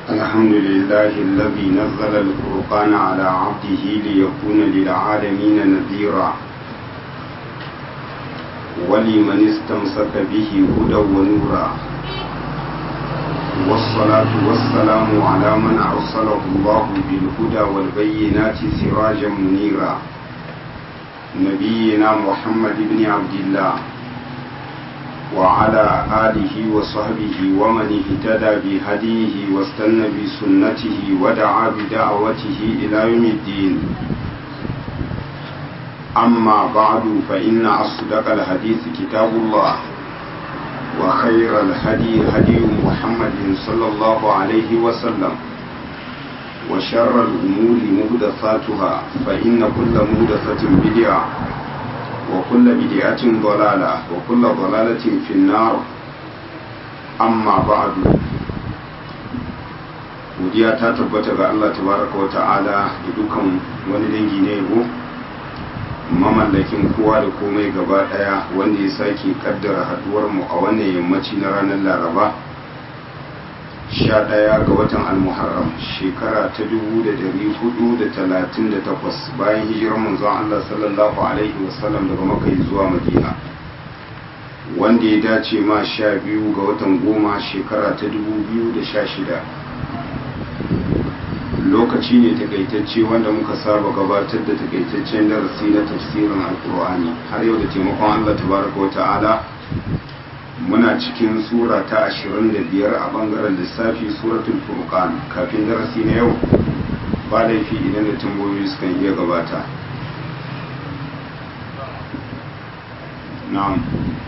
الحمد لله الذي نزل الفرقان على عبده ليكون للعالمين نذيرا ولمن استمسك به هدى ونورا والصلاة والسلام على من أرسله الله بالهدى والبينات سراجا منيرا نبينا محمد بن عبد الله وعلى آله وصحبه ومن اهتدى بهديه واستنى بسنته ودعا بدعوته إلى يوم الدين أما بعد فإن أصدق الحديث كتاب الله وخير الهدي هدي محمد صلى الله عليه وسلم وشر الأمور مهدثاتها فإن كل مهدثة بدعة وكل بدعة ضلالة وكل ضلالة في النار أما بعد godiya ta tabbata ga Allah tabaraka wa ta'ala da dukan wani dangi na yabo mamallakin kowa da komai gaba daya wanda ya sake kaddara haduwar mu a wannan yammaci na ranar laraba 11 ga watan almuharram shekara ta 1438 bayan hijirar manzon Allah sallallahu alaihi wasallam daga makai zuwa madina wanda ya dace ma 12 ga watan goma shekara ta 2016 lokaci ne takaitacce wanda muka saba gabatar da takaitaccen darasi na tafsirin alkur'ani har yau da taimakon Allah tabaraka wa ta'ala muna cikin sura ta 25 a bangaren lissafi suratul furqan kafin darasi na yau ba laifi idan da tambayoyi sukan iya gabata na'am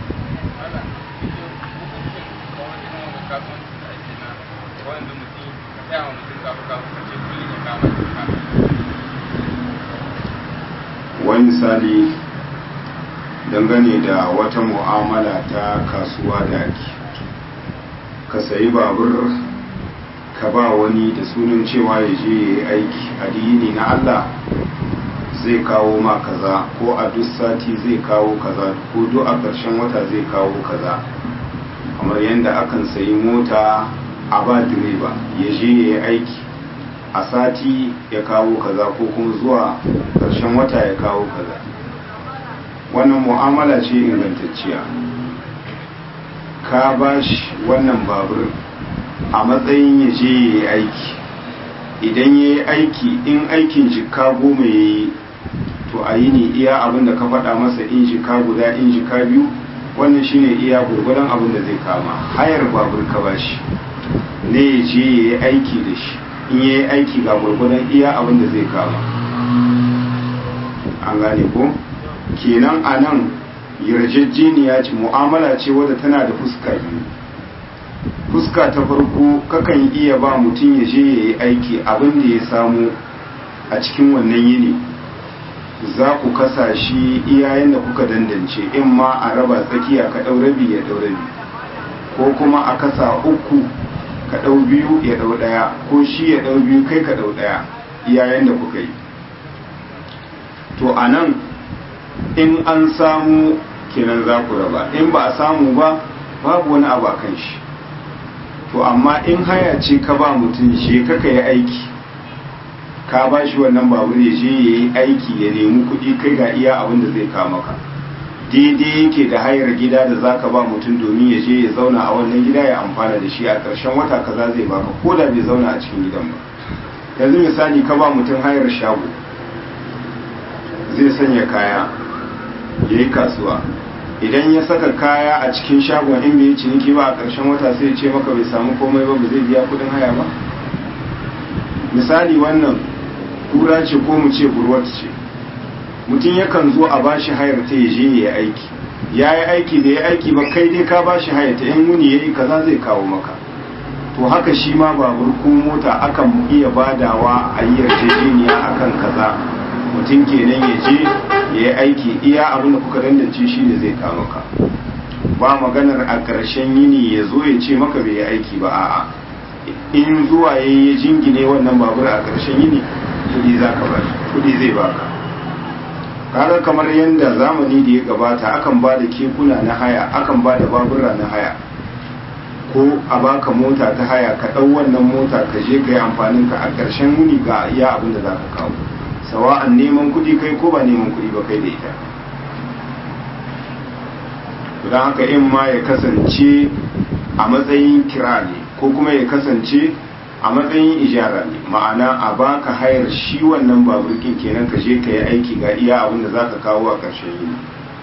wani misali dangane da wata mu'amala ta kasuwa da ake ka sayi babur ka ba wani da sunan cewa ya je ya yi aiki addini na Allah zai kawo ma kaza ko a duk sati zai kawo kaza ko duk a ƙarshen wata zai kawo kaza kamar yadda akan sayi mota a ba direba ya je ya yi aiki a sati ya kawo kaza ko kuma zuwa ƙarshen wata ya kawo kaza wannan mu'amala ce ingantacciya ka ba shi wannan babur a matsayin ya je ya yi aiki idan ya yi aiki in aikin jika goma ya yi to a yi ne iya abin da ka faɗa masa in jika guda in jika biyu wannan shine iya gurgudan abin da zai kama hayar babur ka ba shi ne ya je ya yi aiki da shi in ya yi aiki ga gurgudan iya abin da zai kama an gane ko kenan a nan yarjejeniya ce mu'amala ce wadda tana da fuska biyu fuska ta farko kakan iya ba mutum ya je ya yi aiki abin da ya samu a cikin wannan yini za ku kasa shi iyayen da kuka dandance in ma a raba tsakiya ka ɗau rabi ya ɗau rabi ko kuma a kasa uku ka ɗau biyu ya ɗau ɗaya ko shi ya ɗau biyu kai ka ɗau ɗaya iyayen da kuka yi to a nan in an samu kenan za ku raba in ba a samu ba babu wani abu a kan shi to amma in haya ce ka ba mutum shi kaka yi aiki ka ba shi wannan babur ya je ya yi aiki ya nemi kuɗi kai ga iya abin da zai kama ka daidai yake da hayar gida da za ka ba mutum domin ya je ya zauna a wannan gida ya amfana da shi a ƙarshen wata kaza zai baka ko da bai zauna a cikin gidan ba yanzu misali ka ba mutum hayar shago zai sanya kaya ya yi kasuwa idan ya saka kaya a cikin shagon in bai yi ciniki ba a ƙarshen wata sai ya ce maka bai samu komai ba ba zai biya kuɗin haya ba misali wannan kura ce ko mu ce burwat ce mutum yakan zo a bashi hayar ta ya je ya aiki ya yi aiki da ya aiki ba kai dai ka bashi hayar ta yan wuni ya yi kaza zai kawo maka to haka shi ma babur ko mota akan iya badawa a yi yarjejeniya akan kaza mutum kenan ya je ya yi aiki iya abin da kuka dandance shi ne zai kawo maka ba maganar a ƙarshen yini ya zo ya ce maka bai yi aiki ba a'a in zuwa ya yi jingine wannan babur a ƙarshen yini kudi za ka bashi kudi zai baka kaga kamar yadda zamani da ya gabata akan ba da kekuna na haya akan ba da babura na haya ko a baka mota ta haya ka ɗau wannan mota ka je ka yi amfanin ka a ƙarshen wuni ga iya abin da za ka kawo sawa'an neman kuɗi kai ko ba neman kuɗi ba kai da ita don haka in ma ya kasance a matsayin kira ne ko kuma ya kasance a matsayin ijara ne ma'ana a baka hayar shi wannan baburkin kenan ka je ka yi aiki ga iya abin da za ka kawo a ƙarshen yini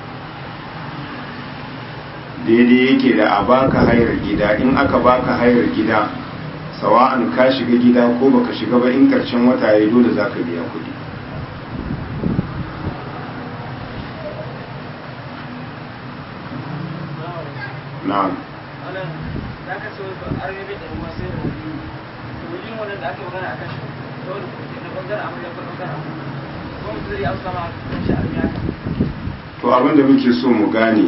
daidai yake da a baka hayar gida in aka baka hayar gida sawa'an ka shiga gida ko baka shiga ba in ƙarshen wata ya dole za ka biya kuɗi na'am za ka so an rabe da ruwa sai da wuri wajen wannan da aka magana a kan shi dole na bangaren amarya ko bangaren amarya ko mutum zai amsa ma kan shi armiya to abin da muke so mu gane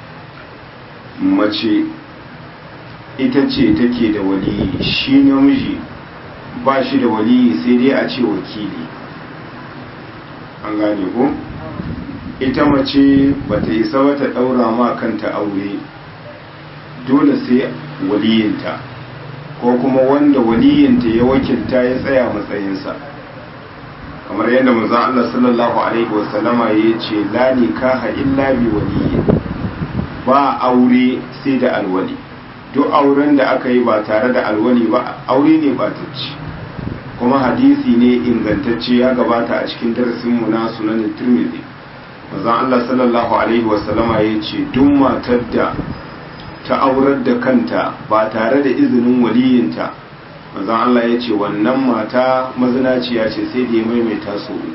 mace ita ce take da waliyi shi namiji ba shi da waliyi sai dai a ce wakili an gane ko ita mace bata isa ba ta daura ma kanta aure dole sai waliyinta ko kuma wanda waliyinta ya wakilta ya tsaya matsayinsa kamar yadda manzon Allah sallallahu alaihi wasallama ya ce la nikaha illa bi waliyi ba aure sai da alwali duk auren da aka yi ba tare da alwali ba aure ne ba ci kuma hadisi ne ingantacce ya gabata a cikin darasin mu na sunan Tirmidhi manzon Allah sallallahu alaihi wasallama ya ce duk matar da ta aurar da kanta ba tare da izinin waliyinta manzon Allah ya ce wannan mata mazinaciya ce sai da ya maimaita su uku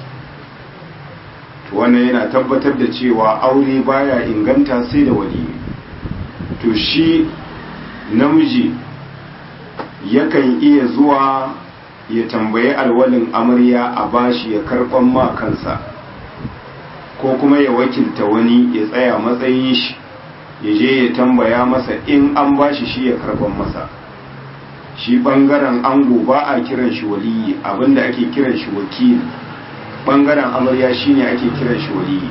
to wannan yana tabbatar da cewa aure baya inganta sai da waliyi to shi namiji yakan iya zuwa ya tambayi alwalin amarya a bashi ya karɓan ma kansa ko kuma ya wakilta wani ya tsaya matsayin shi ya je ya tambaya masa in an bashi shi ya karban masa shi bangaren ango ba a kiran shi waliyi abinda ake kiran shi wakili bangaren amarya shine ake kiran shi waliyi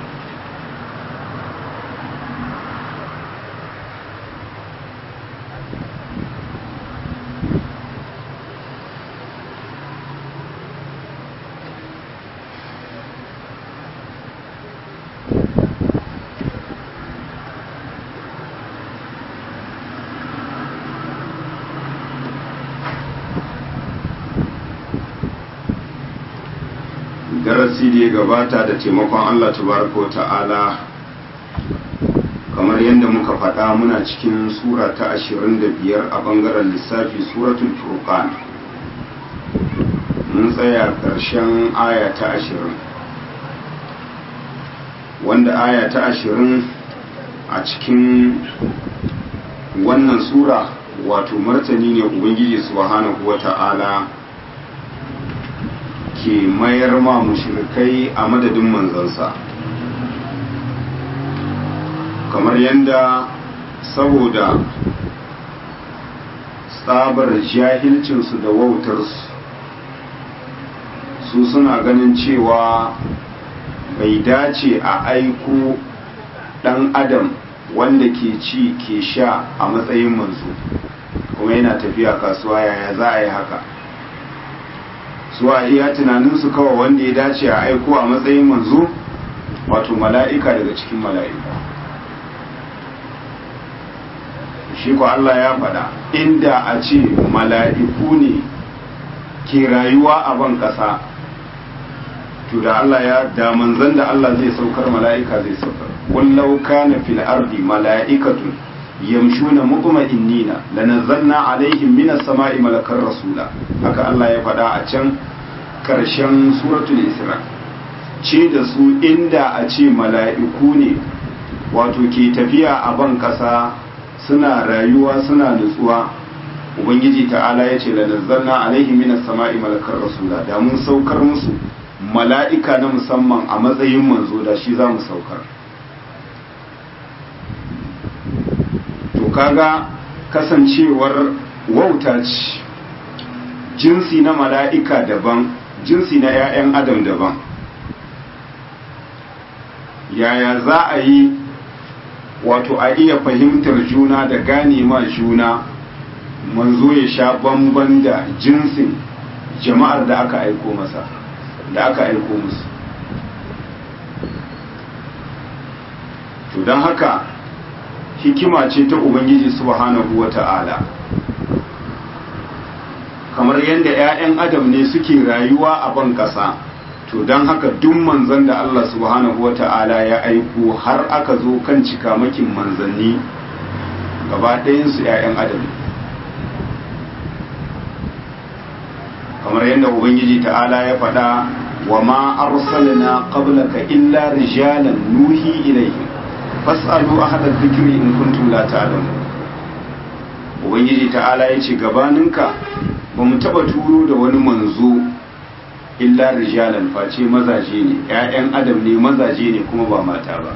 darasi da ya gabata da taimakon Allah tabaraka wa ta'ala kamar yadda muka faɗa muna cikin sura ta 25 a bangaren lissafi suratul furqan mun tsaya ƙarshen aya ta 20 wanda aya ta 20 a cikin wannan sura wato martani ne ubangiji subhanahu wa ta'ala ke mayar ma mushrikai a madadin manzansa kamar yadda saboda tsabar jahilcinsu da wautarsu su suna ganin cewa bai dace a aiko ɗan adam wanda ke ci ke sha a matsayin manzo kuma yana tafiya kasuwa yaya za a yi haka su a iya tunaninsu kawai wanda ya dace a aiko a matsayin manzo wato mala'ika daga cikin mala'iku shi ko Allah ya faɗa inda a ce mala'iku ne ke rayuwa a ban ƙasa to da Allah ya da manzan da Allah zai saukar mala'ika zai saukar wallau kana fil ardi mala'ikatun yamshuna mutma'innina lanazzalna alaihim minas sama'i malakar rasula haka Allah ya faɗa a can karshen suratul isra ce da su inda a ce mala'iku ne wato ke tafiya a ban ƙasa suna rayuwa suna nutsuwa ubangiji ta'ala ya ce lanazzalna alaihim minas sama'i malakar rasula da mun saukar musu mala'ika na musamman a matsayin manzo da shi za mu saukar to kaga kasancewar wauta ce jinsi na mala'ika daban jinsi na ‘ya'yan adam daban yaya za a yi wato a iya fahimtar juna da gane ma juna manzo ya sha bamban da jinsin jama'ar da aka aiko masa da aka aiko musu to don haka hikima ce ta ubangiji subhanahu wa ta'ala kamar yadda 'ya'yan adam ne suke rayuwa a ban ƙasa to don haka duk manzan da Allah subhanahu wa ta'ala ya aiko har aka zo kan cikamakin manzanni gaba ɗayansu 'ya'yan adam kamar yadda ubangiji ta'ala ya faɗa wa ma arsalna qablaka illa rijalan nuhi ilayhim fas'alu ahla dhikri in kuntum la ta'lamun ubangiji ta'ala ya ce gabaninka ba mu taba turo da wani manzo illa rijalan face mazaje ne ƴaƴan adam ne mazaje ne kuma ba mata ba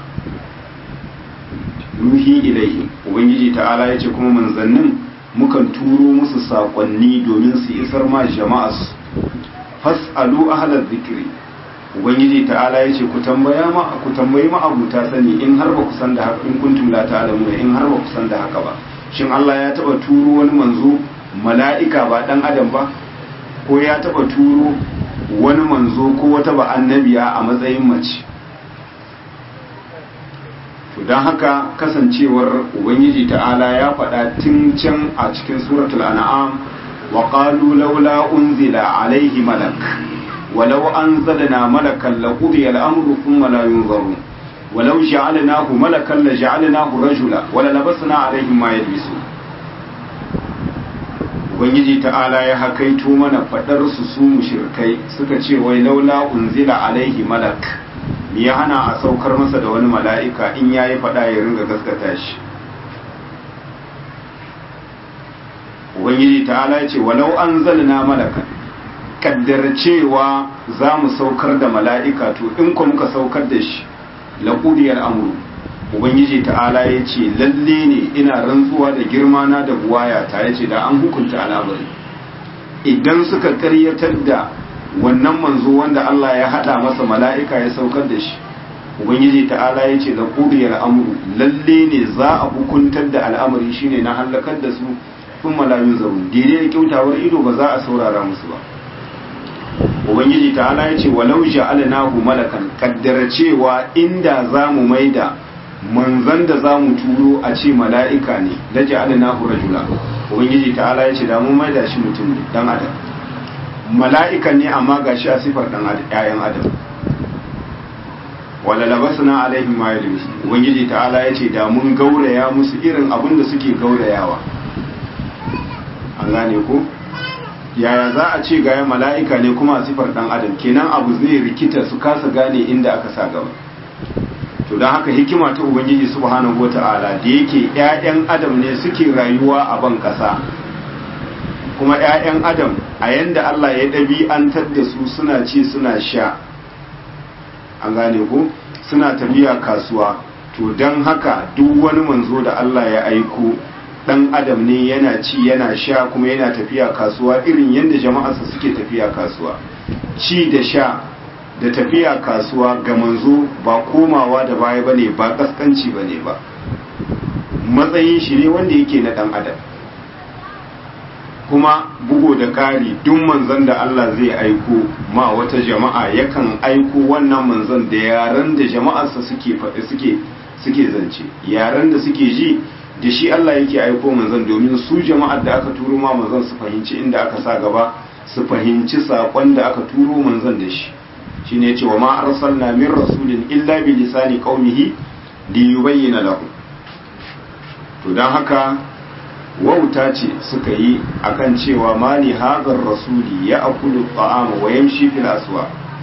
nuhi ilaihi ubangiji ta'ala ya ce kuma manzannin mukan turo musu saƙonni domin su isar ma jama'a su fas'alu ahla dhikri ubangiji ta'ala ya ce ku tambaya ma ku tambayi ma abuta sani in har ba ku san da haka in kuntum la ta'lamu in har ba ku san da haka ba shin Allah ya taba turo wani manzo mala'ika ba dan adam ba ko ya taba turo wani manzo ko wata ba annabiya a matsayin mace to don haka kasancewar ubangiji ta'ala ya faɗa tun can a cikin suratul an'am wa qalu laula unzila alaihi malak ولو أنزلنا ملكا لقضي الأمر ثم لا ينظرون ولو جعلناه ملكا لجعلناه رجلا وللبسنا عليهم ما يلبسون ubangiji ta'ala ya hakaito mana fadar su su mushrikai suka ce wai laula unzila alaihi malak me ya hana a saukar masa da wani mala'ika in yayi fada ya ringa gaskata shi ubangiji ta'ala ya ce walau anzalna malakan kaddara cewa za mu saukar da mala'ika to in ku muka saukar da shi laƙudiyar amuru ubangiji ta'ala ya ce lalle ne ina rantsuwa da girma na da buwaya ta ya ce da an hukunta al'amari idan suka karyatar da wannan manzo wanda Allah ya haɗa masa mala'ika ya saukar da shi ubangiji ta'ala ya ce laƙudiyar amuru lalle ne za a hukuntar da al'amari shine na hallakar da su sun malayun zaun daidai da kyautawar ido ba za a saurara musu ba ubangiji ta'ala ya ce walau ja'alnahu malakan kaddara cewa inda zamu maida manzan da zamu turo a ce mala'ika ne da ja'alnahu rajula ubangiji ta'ala ya ce da mun maida shi mutum ne dan adam mala'ika ne amma gashi a sifar dan adam ƴaƴan adam wala labasna alaihim ma yalbisu ubangiji ta'ala ya ce da mun gauraya musu irin abin da suke gaurayawa an gane ko yaya za a ce gaya mala'ika ne kuma a sifar ɗan adam kenan abu zai rikita su kasa gane inda aka sa gaba to don haka hikima ta ubangiji subhanahu wa ta'ala da yake ‘ya'yan adam ne suke rayuwa a ban ƙasa kuma ‘ya'yan adam a yanda Allah ya ɗabi'antar da su suna ci suna sha an gane ko suna tafiya kasuwa to don haka duk wani manzo da Allah ya aiko dan adam ne yana ci yana sha kuma yana tafiya kasuwa irin yadda jama'arsa suke tafiya kasuwa ci da sha da tafiya kasuwa ga manzo ba komawa da baya bane ba kaskanci bane ba matsayin shi ne wanda yake na dan adam kuma bugo da ƙari duk manzon da Allah zai aiko ma wata jama'a yakan aiko wannan manzon da yaran da jama'arsa suke faɗi suke suke zance yaran da suke ji da shi Allah yake aiko manzon domin su jama'ar da aka turo ma manzon su fahimci inda aka sa gaba su fahimci saƙon da aka turo manzon da shi shine yace wa ma arsalna min rasulin illa bi lisani qaumihi li yubayyana lahum to dan haka wauta ce suka yi akan cewa mali hadar rasuli ya akulu ta'ama wa yamshi fil aswa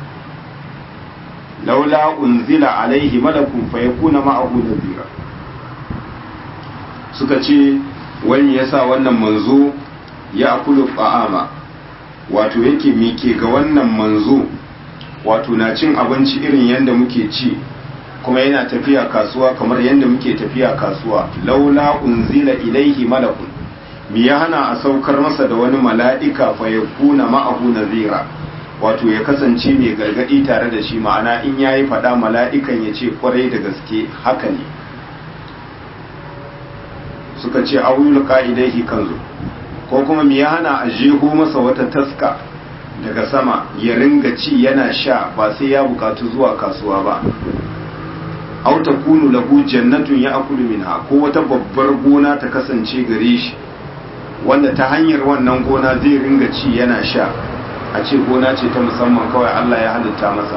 laula unzila alaihi malakun fayakuna ma'ahu nadhira suka ce wani ya sa wannan manzo ya akulu ta'ama wato yake mike ga wannan manzo wato na cin abinci irin yadda muke ci kuma yana tafiya kasuwa kamar yadda muke tafiya kasuwa laula unzila ilaihi malakun mi ya hana a saukar masa da wani mala'ika fa ya kuna ma'ahu nazira wato ya kasance mai gargadi tare da shi ma'ana in yayi fada mala'ikan ya ce kwarai da gaske haka ne suka ce auyul ka'idaihi kanzu ko kuma me ya hana a jeho masa wata taska daga sama ya ringa ci yana sha ba sai ya bukatu zuwa kasuwa ba aw takunu lahu jannatun ya'kulu minha ko wata babbar gona ta kasance gare shi wanda ta hanyar wannan gona zai ringa ci yana sha a ce gona ce ta musamman kawai Allah ya halitta masa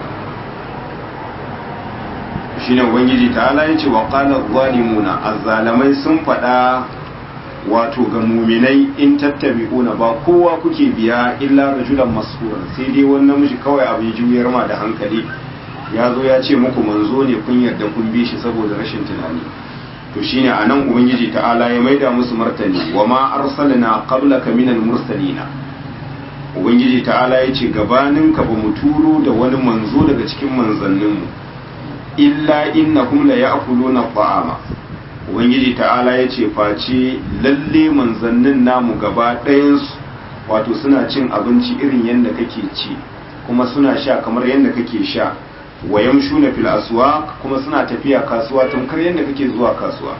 shine ubangiji ta'ala ya ce wa qala zalimuna azzalamai sun faɗa wato ga muminai in tattabi'una ba kowa kuke biya illa rajulan mas'ura sai dai wani namiji kawai abin juyar ma da hankali ya zo ya ce muku manzo ne kun yarda kun bi shi saboda rashin tunani to shine anan ubangiji ta'ala ya maida musu martani wa ma arsalna qablaka minal mursalina ubangiji ta'ala ya ce gabanin ka ba mu turo da wani manzo daga cikin manzanninmu illa innahum la ya'kuluna ta'ama ubangiji ta'ala ya ce face lalle manzannin namu gaba ɗayansu wato suna cin abinci irin yadda kake ci kuma suna sha kamar yadda kake sha wa yamshuna fil aswaq kuma suna tafiya kasuwa tamkar yadda kake zuwa kasuwa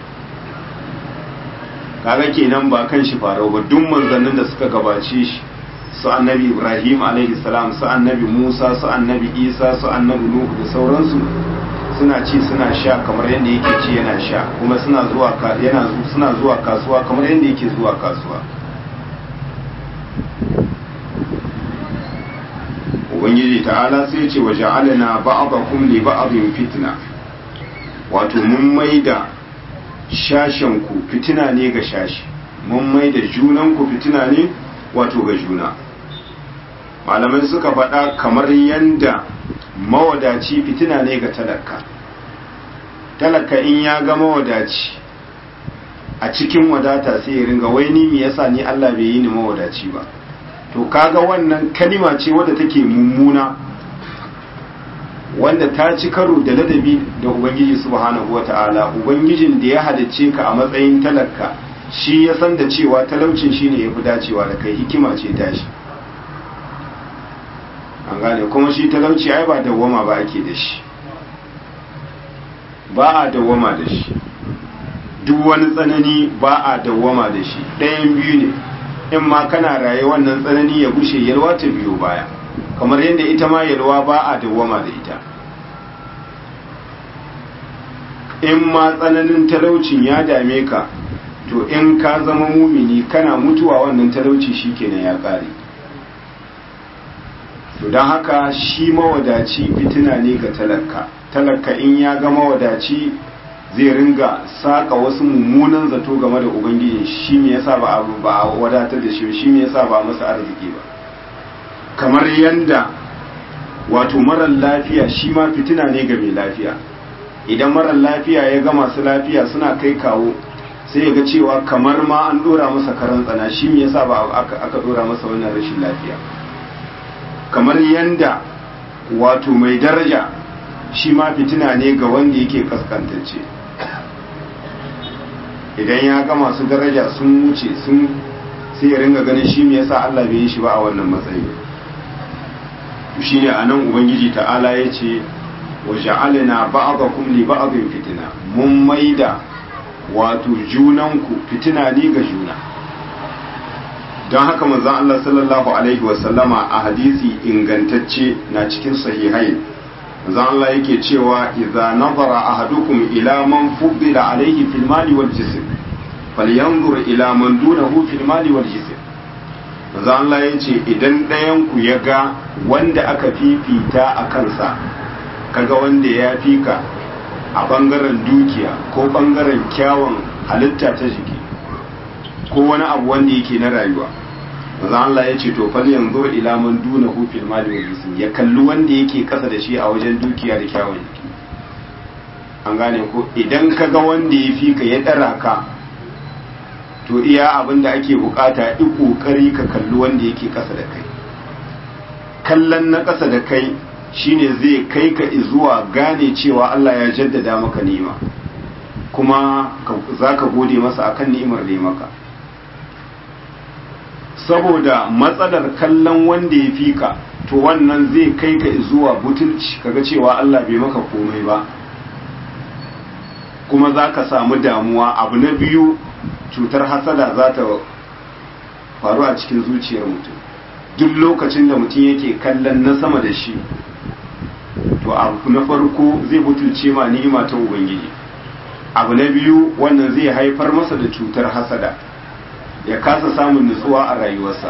kaga kenan ba kan shi farau ba duk manzannin da suka gabace shi su annabi ibrahim alaihi salam su annabi musa su annabi isa su annabi nuhu da sauransu suna ci suna sha kamar yadda yake ci yana sha kuma suna zuwa yana suna zuwa kasuwa kamar yadda yake zuwa kasuwa ubangiji ta'ala sai ce wa ja'alna ba'dakum li ba'din fitna wato mun maida shashen ku fitina ne ga shashi mun maida junan ku fitina ne wato ga juna malamai suka faɗa kamar yanda mawadaci fitina ne ga talaka talaka in ya ga mawadaci a cikin wadata sai ya ringa wai ni me yasa ni Allah bai yi ni mawadaci ba to kaga wannan kalima ce wadda take mummuna wanda ta ci karo da ladabi da ubangiji subhanahu wata'ala ubangijin da ya halicce ka a matsayin talaka shi ya san da cewa talaucin shine yafi dacewa da kai hikima ce tashi an gane kuma shi talauci ai ba dawwama ba ake da shi ba a dawwama da shi duk wani tsanani ba a dawwama da shi ɗayan biyu ne in ma kana raye wannan tsanani ya gushe yalwa ta biyo baya kamar yadda ita ma yalwa ba a dawwama da ita in ma tsananin talaucin ya dame ka to in ka zama mumini kana mutuwa wannan talauci shikenan ya kare to don haka shi mawadaci fitina ne ga talaka talaka in ya ga mawadaci zai ringa saka wasu mummunan zato game da ubangiji shi me yasa ba abu ba wadatar da shi shi me yasa ba masa arziki ba kamar yanda wato marar lafiya shi ma fitina ne ga mai lafiya idan marar lafiya ya ga masu lafiya suna kai kawo sai ya ga cewa kamar ma an dora masa karan tsana shi me yasa ba aka dora masa wannan rashin lafiya kamar yanda wato mai daraja shi ma fitina ne ga wanda yake kaskantacce idan ya ga masu daraja sun wuce sun sai ya ringa ganin shi me yasa Allah bai yi shi ba a wannan matsayi shi ne anan ubangiji ta'ala ya ce wa ja'alna ba'dakum li ba'din fitina mun maida wato junanku fitina ne ga juna don haka manzon Allah sallallahu alaihi wasallama a hadisi ingantacce na cikin sahihai manzon Allah yake cewa idza nazara ahadukum ila man fuddila alaihi fil mali wal jism falyanzur ila man dunahu fil mali wal jism manzon Allah yace idan ɗayan ku ya ga wanda aka fifita a kansa kaga wanda ya fika a bangaren dukiya ko bangaren kyawun halitta ta jiki ko wani abu wanda yake na rayuwa maza Allah ya ce to fal yanzu ila man duna hu fil mali wal jism ya kalli wanda yake kasa da shi a wajen dukiya da kyawun jiki an gane ko idan ka ga wanda ya fi ka ya dara ka to iya abin da ake bukata i kokari ka kalli wanda yake kasa da kai kallon na kasa da kai shine zai kai ka zuwa gane cewa Allah ya jaddada maka ni'ima kuma za ka gode masa akan ni'imar da ya maka saboda matsalar kallon wanda ya fi ka to wannan zai kai ka zuwa butulci kaga cewa Allah bai maka komai ba kuma za ka samu damuwa abu na biyu cutar hasada za ta faru a cikin zuciyar mutum duk lokacin da mutum yake kallon na sama da shi to abu na farko zai butulce ma ni'ima ta ubangiji abu na biyu wannan zai haifar masa da cutar hasada ya kasa samun nutsuwa a rayuwarsa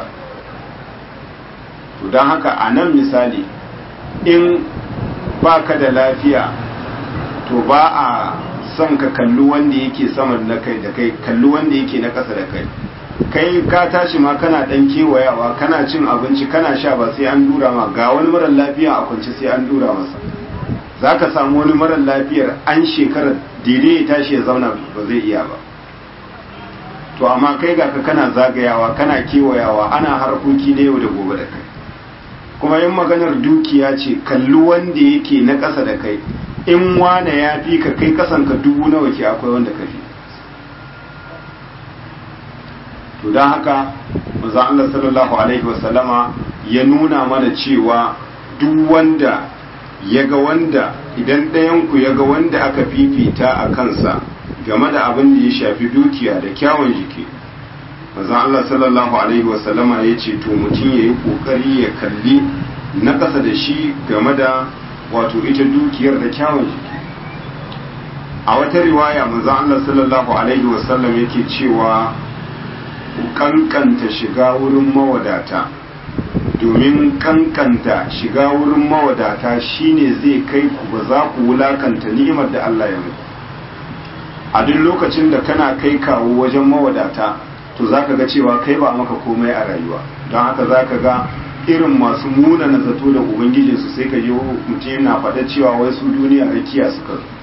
to don haka a nan misali in ba ka da lafiya to ba a son ka kalli wanda yake saman na kai da kai kalli wanda yake na ƙasa da kai kai ka tashi ma kana dan kewayawa kana cin abinci kana sha ba sai an dura ma ga wani marar lafiya a kwance sai an dura masa za ka samu wani marar lafiyar an shekarar daidai ya tashi ya zauna ba zai iya ba to amma kai ga ka kana zagayawa kana kewayawa ana harkoki na yau da gobe da kai kuma yin maganar dukiya ce kalli wanda yake na ƙasa da kai in wane ya fi ka kai kasan ka dubu nawa ke akwai wanda ka fi to don haka manzo Allah sallallahu alaihi wasallama ya nuna mana cewa duk wanda ya ga wanda idan ɗayanku ya ga wanda aka fifita a kansa game da abin da ya shafi dukiya da kyawun jiki manzo Allah sallallahu alaihi wasallama ya ce to mutum ya yi kokari ya kalli na ƙasa da shi game da wato ita dukiyar da kyawun jiki a wata riwaya manzo Allah sallallahu alaihi wasallam yake cewa ku kankanta shiga wurin mawadata domin kankanta shiga wurin mawadata shine zai kai ku ba za ku wulakanta ni'imar da Allah ya muku a duk lokacin da kana kai kawo wajen mawadata to zaka ga cewa kai ba maka komai a rayuwa don haka zaka ga irin masu muna na zato da ubangijinsu sai ka yi mutum yana faɗa cewa wai su duniya rakiya suka zo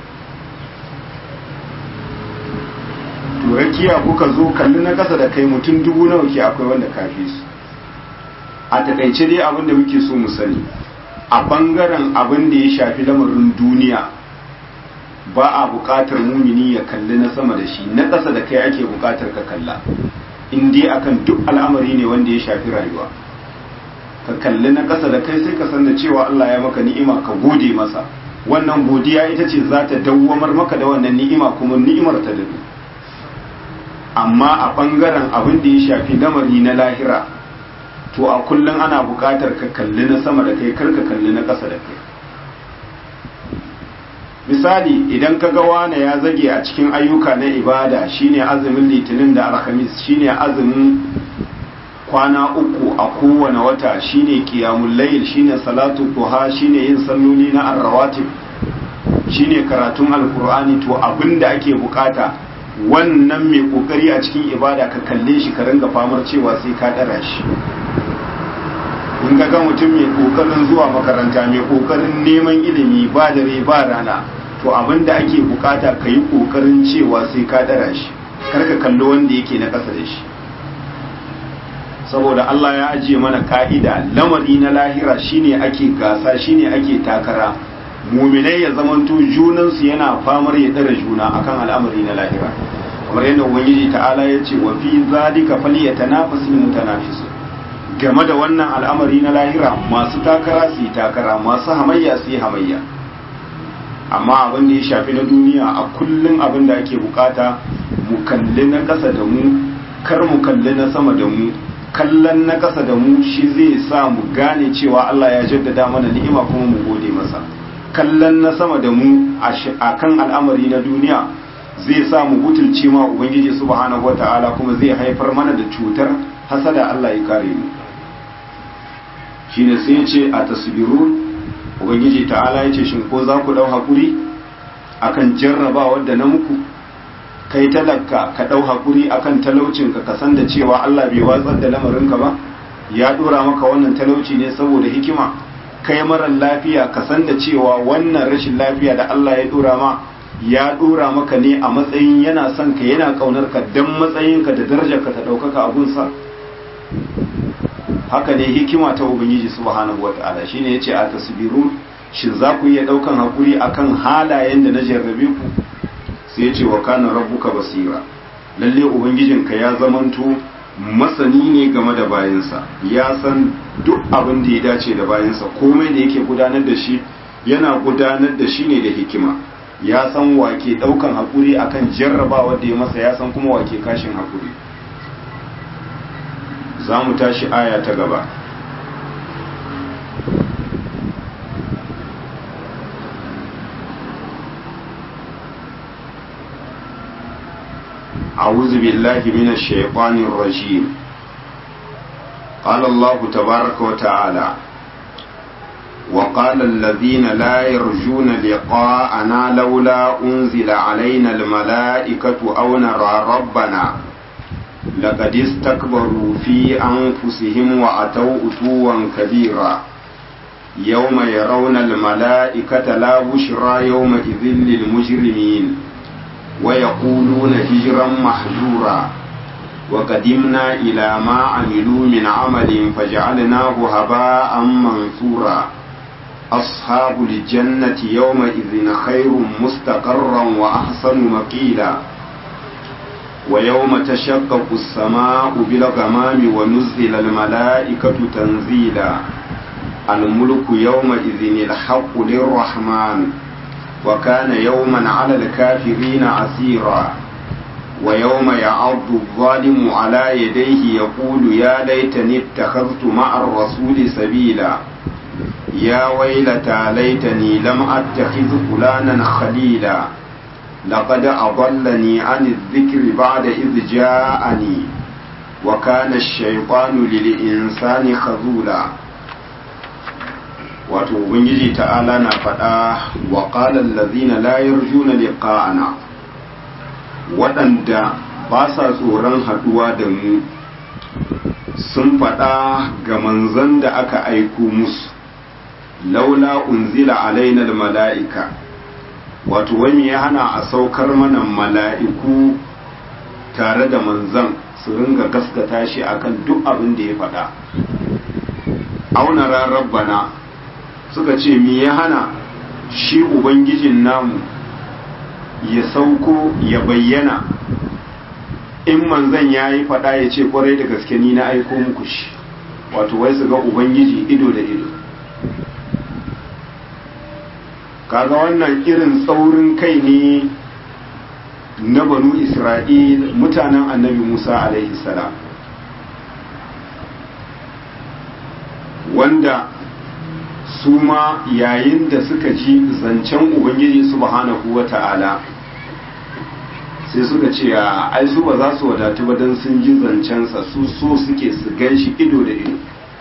to rakiya kuka zo kalli na ƙasa da kai mutum dubu nawa ke akwai wanda kafi su a takaice dai abin da muke so mu sani a bangaren abin da ya shafi lamarin duniya ba a buƙatar mumini ya kalli na sama da shi na ƙasa da kai ake buƙatar ka kalla in dai akan duk al'amari ne wanda ya shafi rayuwa ka kalli na ƙasa da kai sai ka san da cewa Allah ya maka ni'ima ka gode masa wannan godiya ita ce za ta dawwamar maka da wannan ni'ima kuma ni'imar ta dadu amma a ɓangaren abin da ya shafi lamari na lahira to a kullum ana buƙatar ka kalli na sama da kai kar ka kalli na ƙasa da kai misali idan ka ga wane ya zage a cikin ayyuka na ibada shine azumin litinin da alhamis shine azumin kwana uku a kowane wata shine qiyamul layl shine salatu duha shine yin salloli na arrawatib shine karatun alqur'ani to abinda ake bukata wannan mai kokari a cikin ibada ka kalle shi ka ringa famar cewa sai ka dara shi in ga mutum mai kokarin zuwa makaranta mai kokarin neman ilimi ba dare ba rana to abinda ake bukata ka yi kokarin cewa sai ka dara shi karka kalli wanda yake na ƙasa da shi saboda Allah ya ajiye mana ka'ida lamari na lahira shine ake gasa shine ake takara muminai ya zamanto junansu yana famar ya dara juna akan al'amari na lahira kamar yadda ubangiji ta'ala ya ce wa fi zalika falyatanafasul mutanafisun game da wannan al'amari na lahira masu takara su yi takara masu hamayya su yi hamayya amma abin da ya shafi na duniya a kullum abin da ake bukata mu kalli na ƙasa da mu kar mu kalli na sama da mu kallon na ƙasa da mu shi zai sa mu gane cewa Allah ya jaddada mana ni'ima kuma mu gode masa kallon na sama da mu a kan al'amari na duniya zai sa mu butulce ma ubangiji subhanahu wata'ala kuma zai haifar mana da cutar hasada Allah ya kare mu shine sai ce a tasbirun ubangiji ta'ala ya ce shin ko za ku dau hakuri akan jarrabawar da na muku kai talaka ka dau hakuri akan talaucin ka kasan da cewa Allah bai watsar da lamarinka ba ya dora maka wannan talauci ne saboda hikima kai marar lafiya kasan da cewa wannan rashin lafiya da Allah ya dora ma ya dora maka ne a matsayin yana son ka yana kaunar ka dan matsayinka da darajarka ta daukaka abunsa haka ne hikima ta ubangiji subhanahu wataala shine yace a tasbirun shin za ku iya daukan hakuri akan halayen da na jarrabe ku sai yace wa kana rabbuka basira lalle ubangijinka ya zamanto masani ne game da bayansa ya san duk abin da ya dace da bayansa komai da yake gudanar da shi yana gudanar da shi ne da hikima ya san wake daukan hakuri akan jarrabawa da ya masa ya san kuma wake kashin hakuri za mu tashi aya ta gaba أعوذ بالله من الشيطان الرجيم قال الله تبارك وتعالى وقال الذين لا يرجون لقاءنا لولا أنزل علينا الملائكة أو نرى ربنا لقد استكبروا في أنفسهم وأتوا أتوا كبيرا يوم يرون الملائكة لا بشرى يومئذ للمجرمين ويقولون هجرا محجورا وقدمنا إلى ما عملوا من عمل فجعلناه هباء منثورا أصحاب الجنة يومئذ خير مستقرا وأحسن مقيلا ويوم تشقق السماء بالغمام ونزل الملائكة تنزيلا الملك يومئذ الحق للرحمن وكان يوما على الكافرين عسيرا ويوم يعض الظالم على يديه يقول يا ليتني اتخذت مع الرسول سبيلا يا ويلتى ليتني لم اتخذ فلانا خليلا لقد أضلني عن الذكر بعد إذ جاءني وكان الشيطان للإنسان خذولا wato ubangiji ta'ala na faɗa wa ƙalar lazina layar juna liqa'ana waɗanda ba sa tsoron haɗuwa da mu sun faɗa ga manzan da aka aiko musu laula unzila alainal mala'ika wato wani ya hana a saukar mana mala'iku tare da manzan su ringa gaskata shi akan duk abin da ya faɗa auna rabbana suka ce mi ya hana shi ubangijin namu ya sauko ya bayyana in manzan ya yi fada ya ce kwarai da gaske ni na aiko muku shi wato wai su ga ubangiji ido da ido kaga wannan irin tsaurin kai ne na banu isra'il mutanen annabi musa alaihi salam wanda su ma yayin da suka ji zancen ubangiji subhanahu wa ta'ala sai suka ce a ai su ba za su wadatu ba don sun ji zancensa su so suke su gan shi ido da ido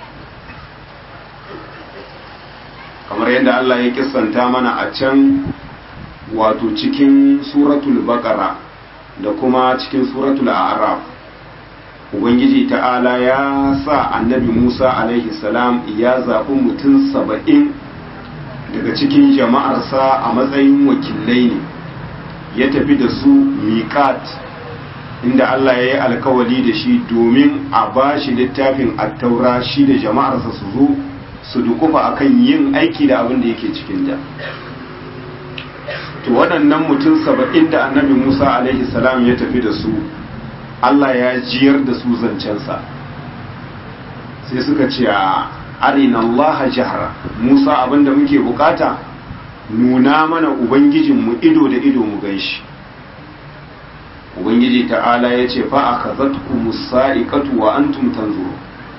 kamar yadda Allah ya kisanta mana a can wato cikin suratul baqara da kuma cikin suratul a'raf ubangiji ta'ala ya sa annabi musa alaihi salam ya zaɓi mutum saba'in daga cikin jama'arsa a matsayin wakilai ne ya tafi da su miƙat inda allah ya yi alkawali da shi domin a ba shi littafin attaura shi da jama'arsa su zo su dukufa akan yin aiki da abin da yake cikin da to waɗannan mutum saba'in da annabi musa alaihi salam ya tafi da su Allah ya jiyar da su zancensa sai suka ce a arina Allah jahra Musa abinda muke bukata nuna mana ubangijinmu ido da ido mu ganshi ubangiji ta'ala ya ce fa akhazatkum musaiqatu wa antum tanzuru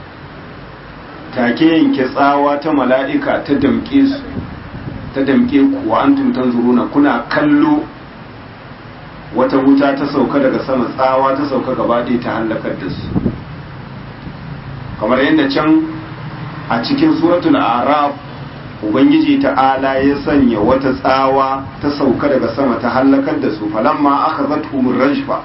take yanke tsawa ta mala'ika ta damke su ta damke ku wa antum tanzuruna kuna kallo wata wuta ta sauka daga sama tsawa ta sauka gaba ɗaya ta hallakar da su kamar yadda can a cikin suratul araf ubangiji ta'ala ya sanya wata tsawa ta sauka daga sama ta hallakar da su falamma aka zatuhumur rajfa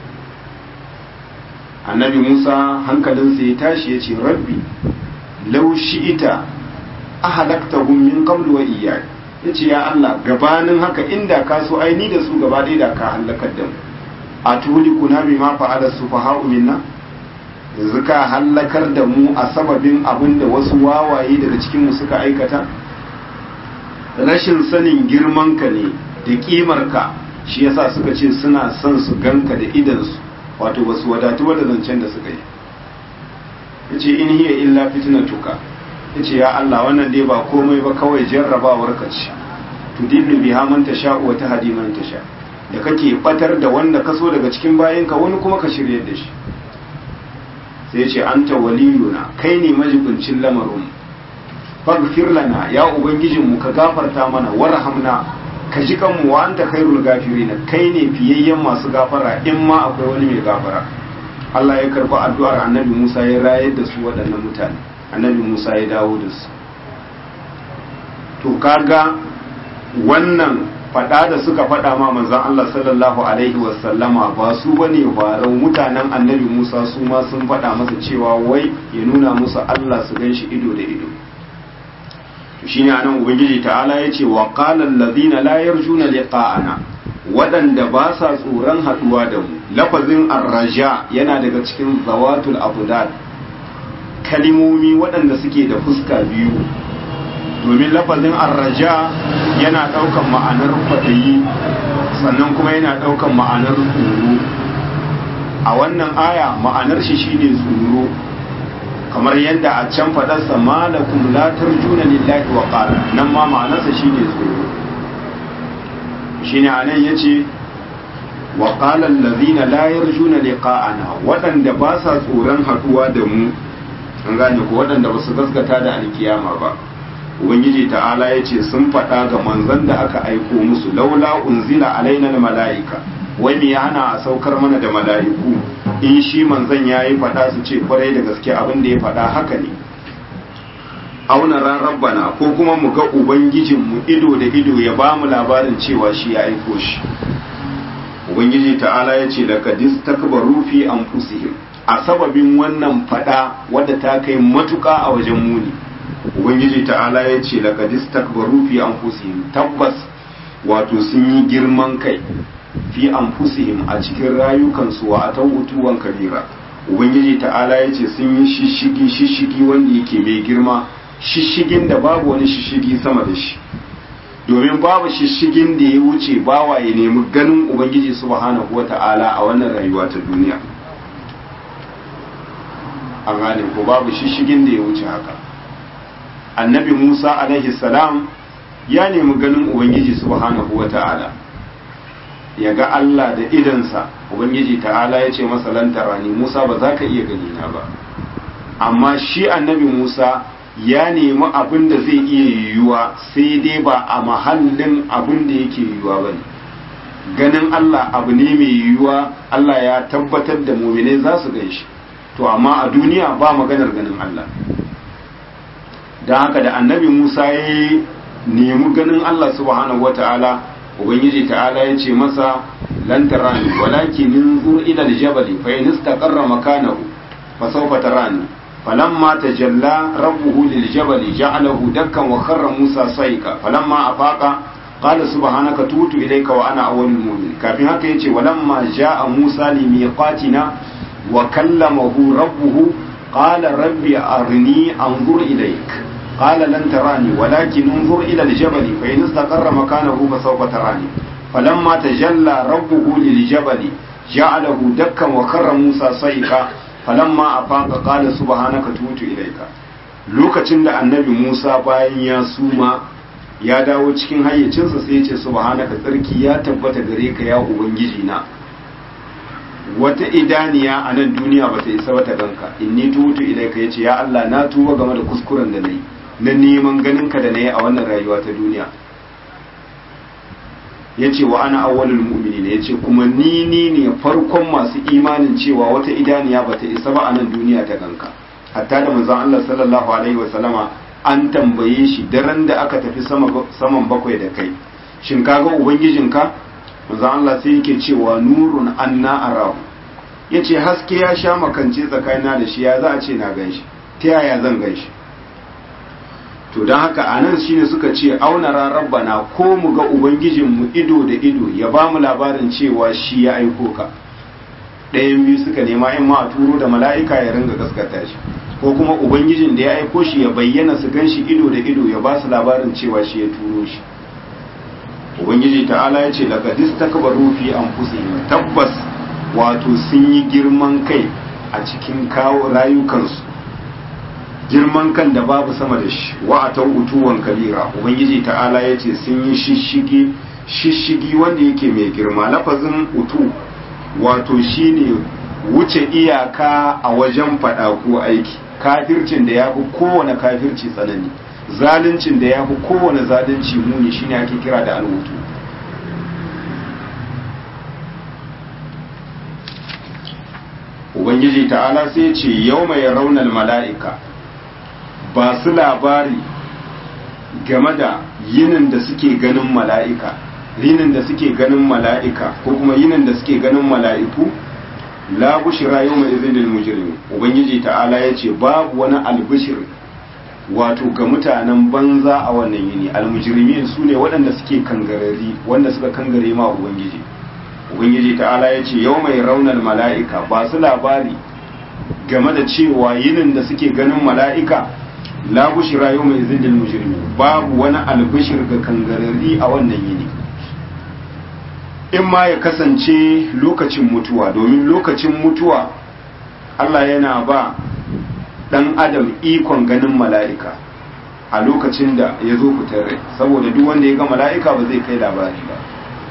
annabi musa hankalinsa ya tashi ya ce rabbi lau shi'ita ahalaktahum min qablu wa iyyak ya ce ya Allah gabanin haka inda ka so aini da su gaba ɗaya da ka hallakar da mu a tuli kuna bi ma fa'ala su faha'u minna yanzu ka hallakar da mu a sababin abin da wasu wawaye daga cikin mu suka aikata rashin sanin girman ka ne da kimar ka shi yasa suka ce suna son su ganka da idansu wato basu wadatu da zancen da suka yi yace in hiya illa fitnatuka yace ya Allah wannan dai ba komai ba kawai jarrabawar ka ce tudillu biha man tasha wa tahdi man tasha da kake batar da wanda kaso daga cikin bayinka wani kuma ka shirye da shi sai ce anta waliyuna kai ne majibincin lamarin faghfir lana ya ubangijin mu ka gafarta mana warhamna ka ji kanmu wa anta khairul gafirin kai ne fiyayyen masu gafara in ma akwai wani mai gafara Allah ya karba addu'ar Annabi Musa ya rayar da su waɗannan mutane Annabi Musa ya dawo da su to kaga wannan fada da suka fada ma manzon Allah sallallahu alaihi wasallama ba su bane farau mutanen annabi Musa su ma sun fada masa cewa wai ya nuna musu Allah su ganshi ido da ido shine anan ubangiji ta'ala yace wa qala allazina la yarjuna liqa'ana waɗanda ba sa tsoron haɗuwa da mu lafazin arraja yana daga cikin zawatul abudad kalimomi waɗanda suke da fuska biyu domin lafazin arraja yana ɗaukan ma'anar kwaɗayi sannan kuma yana ɗaukan ma'anar tsoro a wannan aya ma'anar shi shine tsoro kamar yadda a can faɗarsa malakum la tarjuna lillahi wa qala nan ma ma'anarsa shine tsoro shine anan yace wa qala allazina la yarjuna liqa'ana waɗanda ba sa tsoron haɗuwa da mu an gane ko waɗanda ba su gaskata da alkiyama ba ubangiji ta'ala ya ce sun faɗa ga manzan da aka aiko musu laula unzila alaina mala'ika wai me hana a saukar mana da mala'iku in shi manzan ya yi faɗa su ce kwarai da gaske abin da ya faɗa haka ne auna ran rabbana ko kuma mu ga ubangijinmu ido da ido ya ba mu labarin cewa shi ya aiko shi ubangiji ta'ala ya ce laqad istakbaru fi anfusihim a sababin wannan faɗa wadda ta kai matuƙa a wajen muni ubangiji ta'ala ya ce laqad istakbaru fi anfusihim tabbas wato sun yi girman kai fi anfusihim a cikin rayukansu wa atawutuwan kabira ubangiji ta'ala ya ce sun yi shishigi shishigi wanda yake mai girma shishigin da babu wani shishigi sama da shi domin babu shishigin da ya wuce bawa ya nemi ganin ubangiji subhanahu wata'ala a wannan rayuwa ta duniya an gane ko babu shishigin da ya wuce haka annabi Musa alaihi salam ya nemi ganin Ubangiji subhanahu wa ta'ala ya ga Allah da idansa Ubangiji ta'ala ya ce masa lantara ne Musa ba za ka iya gani na ba amma shi annabi Musa ya nemi abin da zai iya yiwuwa sai dai ba a mahallin abin da yake yiwuwa ba ne ganin Allah abu ne mai yiwuwa Allah ya tabbatar da muminai za su gan shi to amma a duniya ba maganar ganin Allah don haka da annabi Musa ya nemi ganin Allah subhanahu wata'ala ubangiji ta'ala ya ce masa lan tarani walakin inzur ila aljabal fa in istaqarra makanahu fa sawfa tarani falamma tajalla rabbuhu liljabal ja'alahu dakkan wa kharra Musa sayka falamma afaqa qala subhanaka tutu ilayka wa ana awwalul mu'minin kafin haka yace walamma ja'a Musa limiqatina wa kallamahu rabbuhu qala rabbi arini anzur ilayka قال لن تراني ولكن انظر إلى الجبل فإن استقر مكانه فسوف تراني فلما تجلى ربه للجبل جعله دكا وخر موسى صيحا فلما أفاق قال سبحانك توت إليك lokacin da annabi Musa bayan ya suma ya dawo cikin hayyacinsa sai ya ce subhanaka tsarki ya tabbata gare ka ya ubangiji na wata idaniya a nan duniya ba ta isa wata ganka inni tutu ilaika yace ya Allah na tuba game da kuskuren da nayi na neman ganin ka da nayi a wannan rayuwa ta duniya yace wa ana awwalul mu'minin yace kuma ni ni ne farkon masu imanin cewa wata idaniya ba ta isa ba a nan duniya ta ganka hatta da manzon Allah sallallahu alaihi wa sallama an tambaye shi daren da aka tafi saman bakwai da kai shin kaga ubangijinka manzo Allah sai yake cewa nurun anna arahu yace haske ya sha makance tsakanina da shi ya za a ce na ganshi ta yaya zan ganshi to don haka anan shine suka ce auna rabbana ko mu ga ubangijinmu ido da ido ya ba mu labarin cewa shi ya aiko ka ɗayan biyu suka nema in ma a turo da mala'ika ya ringa gaskata shi ko kuma ubangijin da ya aiko shi ya bayyana su gan shi ido da ido ya ba su labarin cewa shi ya turo shi ubangiji ta'ala ya ce daga distakbaru fi anfusihim tabbas wato sun yi girman kai a cikin kawo rayukansu girman kan da babu sama da shi wa atau utuwan kabira ubangiji ta'ala ya ce sun yi shishigi shishigi wanda yake mai girma lafazin utu wato shine wuce iyaka a wajen faɗa ko aiki kafircin da ya fi kowane kafirci tsanani zaluncin da ya fi kowane zalunci muni shine ake kira da alwutu ubangiji ta'ala sai ce yau mai raunar mala'ika ba su labari game da yinin da suke ganin mala'ika yinin da suke ganin mala'ika ko kuma yinin da suke ganin mala'iku la bushira yau mai izinin mujirmi ubangiji ta'ala ya ce babu wani albishir wato ga mutanen banza a wannan yini almujirmi su ne waɗanda suke kangarari wanda suka kangare ma ubangiji ubangiji ta'ala ya ce yau mai raunar mala'ika ba su labari game da cewa yinin da suke ganin mala'ika la bushira yau mai izinin mujirmi babu wani albishir ga kangarari a wannan yini in ma ya kasance lokacin mutuwa domin lokacin mutuwa Allah yana ba dan adam ikon ganin mala'ika a lokacin da ya zo fitar rai saboda duk wanda ya ga mala'ika ba zai kai labari ba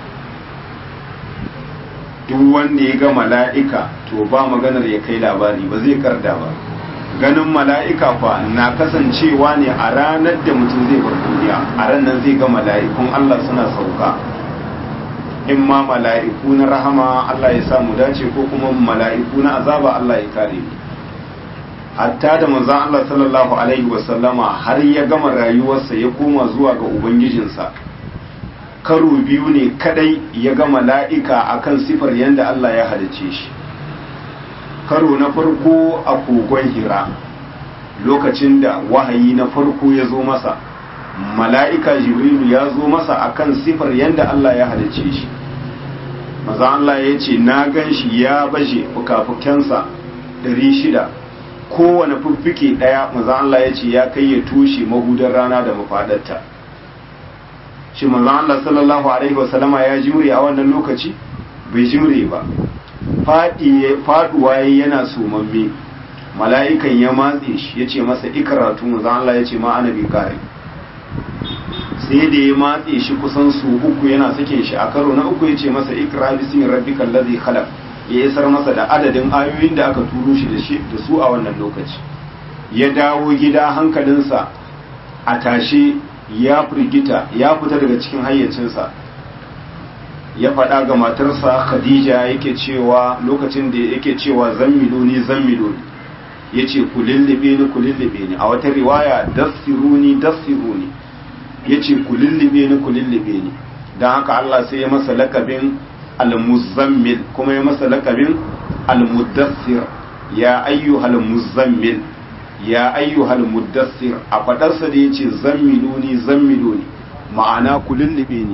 duk wanda ya ga mala'ika to ba maganar ya kai labari ba zai karda ba ganin mala'ika fa na kasancewa ne a ranar da mutum zai bar duniya a ranar zai ga mala'ikun Allah suna sauka in ma mala'iku na rahama Allah ya samu dace ko kuma mala'iku na azaba Allah ya kare mu hatta da manzon Allah sallallahu alaihi wasallama har ya gama rayuwarsa ya koma zuwa ga ubangijinsa karo biyu ne kadai ya ga mala'ika akan sifar yadda Allah ya halice shi karo na farko a kogon hira lokacin da wahayi na farko ya zo masa mala'ika jibrilu ya zo masa akan sifar yadda Allah ya halice shi maza Allah ya ce na gan shi ya baje fuka-fukensa shida kowane fiffike ɗaya maza Allah ya ce ya kai ya tushe mahudar rana da mafadarta shi maza Allah sallallahu Alaihi wasallama ya jimre a wannan lokaci bai jimre ba faduwa yana somamme mala'ikan ya matse shi ya ce masa ikaratu maza Allah ya ce ma ana bi kare sai da ya matse shi kusan su uku yana sakin shi a karo na uku ya ce masa ikra bismi rabbikal ladhi khalaq ya isar masa da adadin ayoyin da aka turo shi da shi da su a wannan lokaci ya dawo gida hankalinsa a tashe ya firgita ya fita daga cikin hayyacinsa ya faɗa ga matarsa khadija yake cewa lokacin da yake cewa zammiluni zammiluni ya ce ku lullube ni ku lullube ni a wata riwaya dassiruni dassiruni ya ce ku lullube ni ku lullube ni don haka Allah sai ya masa lakabin al-muzammil kuma ya masa lakabin al-muddassir ya ayyuhal muzammil ya ayyuhal muddassir a fadarsa da yace zammiluni zammiluni ma'ana ku lullube ni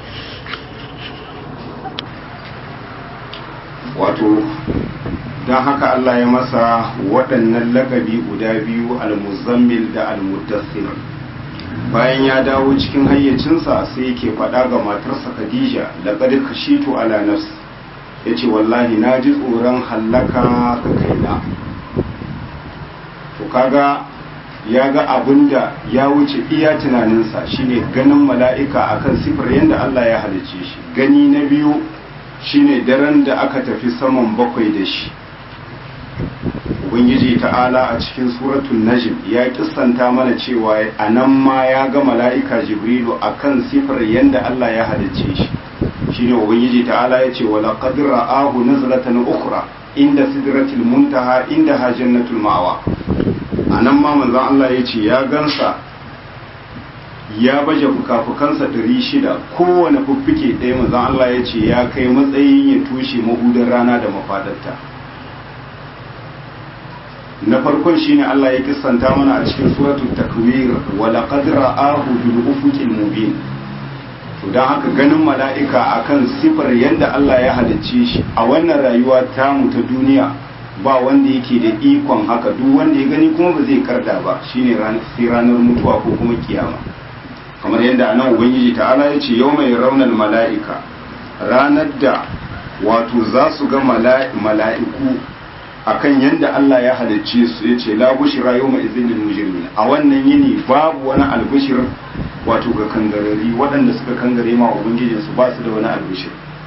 wato don haka Allah ya masa waɗannan lakabi guda biyu al-muzammil da al-muddassir bayan ya dawo cikin hayyacinsa sai yake faɗa ga matarsa Khadija laqad khashitu ala nafsi yace wallahi na ji tsoron hallaka ga kaina to kaga ya ga abinda ya wuce iya tunaninsa shine ganin mala'ika akan sifar yadda Allah ya halice shi gani na biyu shine daren da aka tafi saman bakwai da shi ubangiji ta'ala a cikin suratul najm ya kissanta mana cewa a nan ma ya ga mala'ika jibrilu akan sifar yadda Allah ya halicce shi shine ubangiji ta'ala ya ce wala qad ra'ahu nazlatan ukhra inda sidratil muntaha inda ha jannatul ma'wa anan ma manzon Allah ya ce ya gansa ya baje fukafukansa ɗari shida kowane fuffike ɗaya manzon Allah ya ce ya kai matsayin ya tushe mahudar rana da mafadarta na farkon shine Allah ya kissanta mana a cikin suratul takwir wa laqad ra'ahu bil ufuqil mubin to dan haka ganin mala'ika akan sifar yanda Allah ya halicce shi a wannan rayuwa tamu ta duniya ba wanda yake da ikon haka duk wanda ya gani kuma ba zai karda ba shine sai ranar mutuwa ko kuma kiyama kamar yadda anan ubangiji ta'ala ya ce yau mai raunar mala'ika ranar da wato za su ga mala'iku akan yanda Allah ya halicce su yace la bushra yawma idhil lil mujrimin a wannan yini babu wani albushir wato ga kangarari waɗanda suka kangare ma ubangijin su ba su da wani albushir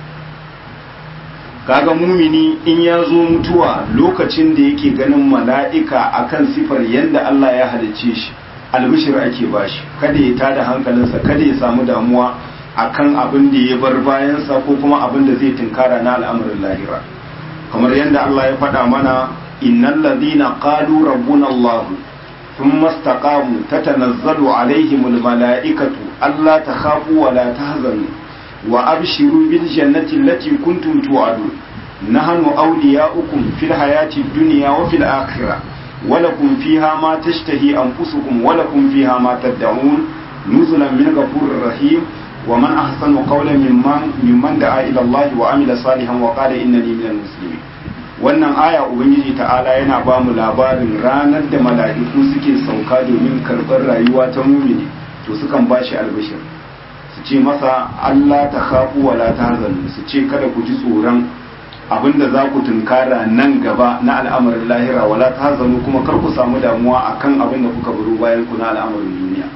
kaga mumini in ya zo mutuwa lokacin da yake ganin mala'ika akan sifar yanda Allah ya halicce shi albishir ake bashi kada ya tada hankalinsa kada ya samu damuwa akan abin da ya bar bayansa ko kuma abin da zai tunkara na al'amarin lahira kamar yadda Allah ya faɗa mana innal ladina qalu rabbuna Allah thumma istaqamu tatanazzalu alaihimul malaikatu alla takhafu wa la tahzanu wa abshiru bil jannati allati kuntum tu'adun nahnu awliya'ukum fil hayati dunya wa fil akhirah ولكم فيها ما تشتهي أنفسكم ولكم فيها ما تدعون نزلا من غفور رحيم ومن أحسن قولا ممن ممن دعا إلى الله وعمل صالحا وقال إنني من المسلمين wannan aya ubangiji ta'ala yana ba mu labarin ranar da mala'iku suke sauka domin karɓar rayuwa ta mumini to sukan ba shi albishir su ce masa Allah ta khafu wa la tahzanu su ce kada ku ji tsoron abinda za ku tunkara nan gaba na al'amarin lahira wala ta zanu kuma kar ku samu damuwa akan abin da kuka buru bayan ku na al'amarin duniya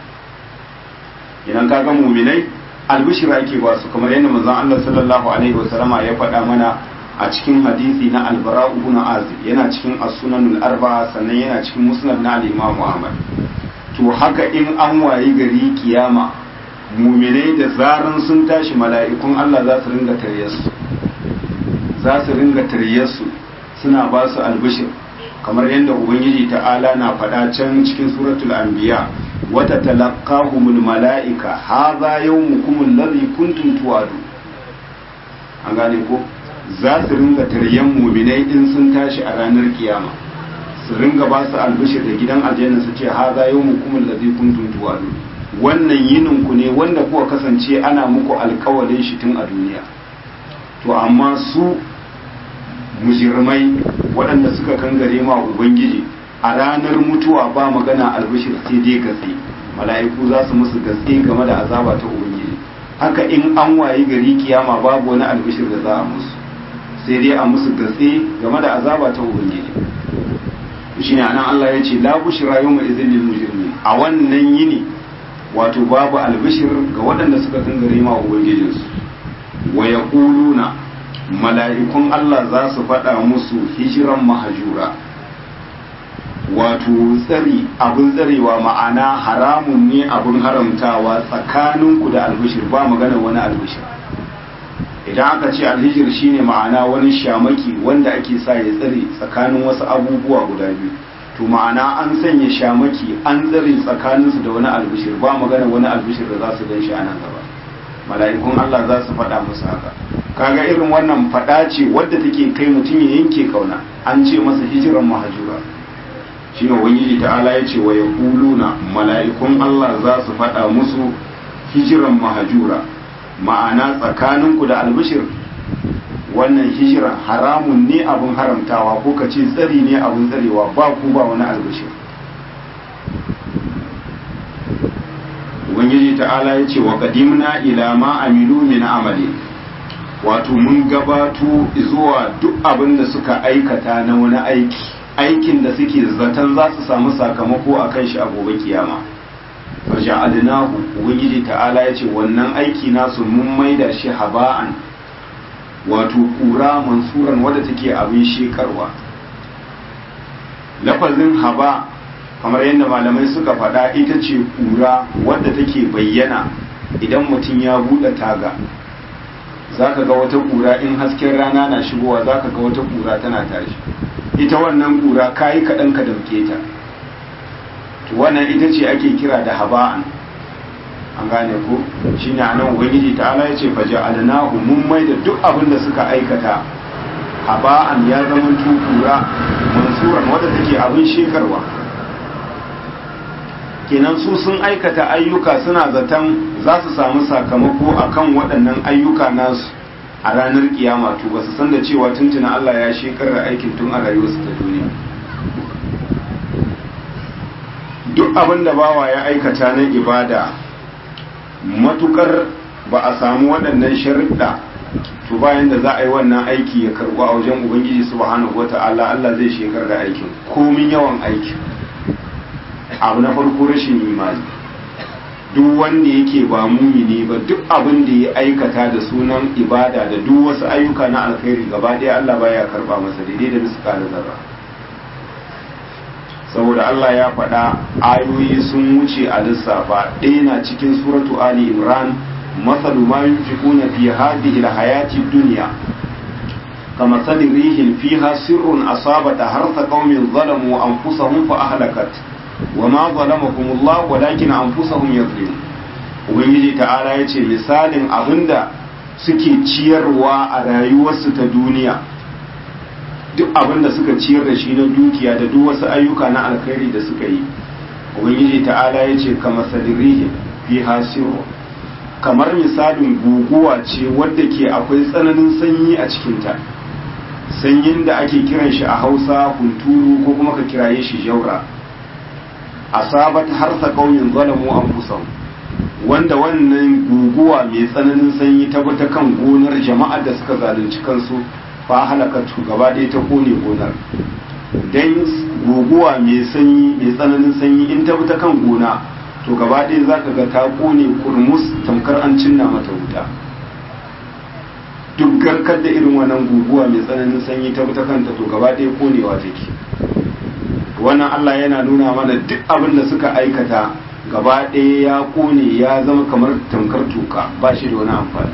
idan ka ga muminai albishira ake ba su kamar yadda manzon Allah sallallahu alaihi wasallama ya faɗa mana a cikin hadisi na albara ibn azib yana cikin as-sunanul arba'a sannan yana cikin musnad na al-imam Ahmad to haka in an wayi gari kiyama muminai da zaran sun tashi mala'ikun Allah za su ringa tare su za su ringa taryarsu suna ba su albishir kamar yadda ubangiji ta'ala na faɗa can cikin suratul anbiya wata talaqahumul mala'ika hadha yawmukum alladhi kuntum tu'adu an gane ko za su ringa taryan muminai in sun tashi a ranar kiyama su ringa ba su albishir da gidan aljanna su ce hadha yawmukum alladhi kuntum tu'adu wannan yinin ku ne wanda kuka kasance ana muku alkawalin shi tun a duniya to amma su mujirmai waɗanda suka kangare ma ubangiji a ranar mutuwa ba magana albishir sai dai gatse mala'iku za su musu gatse game da azaba ta ubangiji haka in an wayi gari kiyama babu wani albishir da za a musu sai dai a musu gatse game da azaba ta ubangiji shine anan Allah ya ce la bushra yawma idhil lil mujrimin a wannan yini wato babu albishir ga waɗanda suka kangare ma ubangijinsu wa yaquluna mala'ikun Allah za su faɗa musu hijiran mahajura wato tsari abin tsarewa ma'ana haramun ne abin haramtawa tsakaninku da albishir ba magana wani albishir idan aka ce alhijir shine ma'ana wani shamaki wanda ake sa ya tsare tsakanin wasu abubuwa guda biyu to ma'ana an sanya shamaki an tsare tsakaninsu da wani albishir ba magana wani albishir da za su gan shi a nan gaba mala'ikun Allah za su faɗa musu haka kaga irin wannan faɗa ce wadda take kai mutum ya yanke kauna an ce masa hijiran mahajura shine ubangiji ta'ala ya ce wa yaquluna mala'ikun Allah za su faɗa musu hijiran mahajura ma'ana tsakaninku da albishir wannan hijira haramun ne abin haramtawa ko ka ce tsari ne abin tsarewa ba ku ba wani albishir ubangiji ta'ala ya ce wa qadimna ila ma amilu min amali wato mun gabato zuwa duk abin da suka aikata na wani aiki aikin da suke zaton za su samu sakamako a kan shi a gobe kiyama faja'alnahu ubangiji ta'ala ya ce wannan aiki nasu mun maida shi haba'an wato kura mansuran wadda take abin shekarwa lafazin haba kamar yadda malamai suka faɗa ita ce kura wadda take bayyana idan mutum ya buɗe taga za ka ga wata kura in hasken rana na shigowa za ka ga wata kura tana tashi ita wannan kura kayi kaɗan ka damke ta to wannan ita ce ake kira da haba'an an gane ko shi ne anan ubangiji ta ala ya ce faje alnahu mun mai da duk abin da suka aikata haba'an ya zama kura mansuran wadda take abin shekarwa kenan su sun aikata ayyuka suna zaton za su samu sakamako akan waɗannan ayyuka nasu a ranar kiyama to ba su san da cewa tuntuna Allah ya shekarar aikin tun a rayuwarsu ta duniya duk abin da bawa ya aikata na ibada matukar ba a samu waɗannan sharuɗa to bayan da za a yi wannan aiki ya karbu a wajen ubangiji subhanahu wata'ala Allah zai shekar da aikin komin yawan aikin abu na farko rashin imani duk wanda yake ba mumini ba duk abin da ya aikata da sunan ibada da duk wasu ayyuka na alkhairi gaba ɗaya Allah baya karba masa daidai da miskala zarra saboda Allah ya faɗa ayoyi sun wuce a lissafa ɗaya na cikin suratu Ali Imran masalu ma yunfiquna fi hadhihi alhayati dunya kama sali rihin fiha sirrun asabata harsa qaumin zalamu anfusahum fa ahlakat wama zalamahum Allah walakin anfusahum yazlimun ubangiji ta'ala yace misalin abinda suke ciyarwa a rayuwarsu ta duniya duk abin da suka ciyar da shi na dukiya da duk wasu ayyuka na alkhairi da suka yi ubangiji ta'ala ya ce kama sadirihi fi hasiru kamar misalin guguwa ce wadda ke akwai tsananin sanyi a cikinta sanyin da ake kiran shi a hausa hunturu ko kuma ka kiraye shi jaura asabat harsa ƙauyen zalamu an kusan wanda wannan guguwa mai tsananin sanyi ta ta kan gonar jama'ar da suka zalunci kansu fa halakatu gaba ɗaya ta kone gonar dan guguwa mai sanyi mai tsananin sanyi in ta ta kan gona to gaba ɗaya za ka ga ta kone kurmus tamkar an cinna mata wuta duk garkar da irin wannan guguwa mai tsananin sanyi ta ta kanta to gaba ɗaya konewa take wannan Allah yana nuna mana duk abin da suka aikata gaba ɗaya ya kone ya zama kamar tamkar tuka ba shi da wani amfani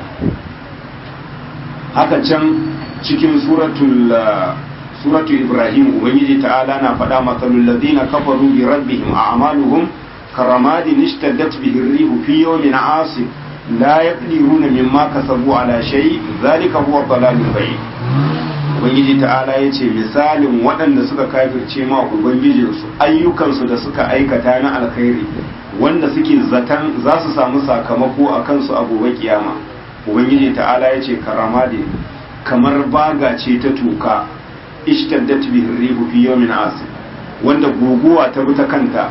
haka can cikin suratul suratul ibrahim ubangiji ta'ala na faɗa matsalul ladina kafaru bi rabbihim a'maluhum karamadin ishtaddat bihi ar-rihu fi yawmin 'asif la yaqdiruna mimma kasabu ala shay zalika huwa dalalul bayyin ubangiji ta'ala yace misalin waɗanda suka kafirce ma ubangijinsu ayyukansu da suka aikata na alkhairi wanda suke zatan za su samu sakamako a kansu a gobe kiyama ubangiji ta'ala yace karamadin kamar baga ce ta toka ishtaddat bihi rihu fi yawmin asif wanda guguwa ta bi ta kanta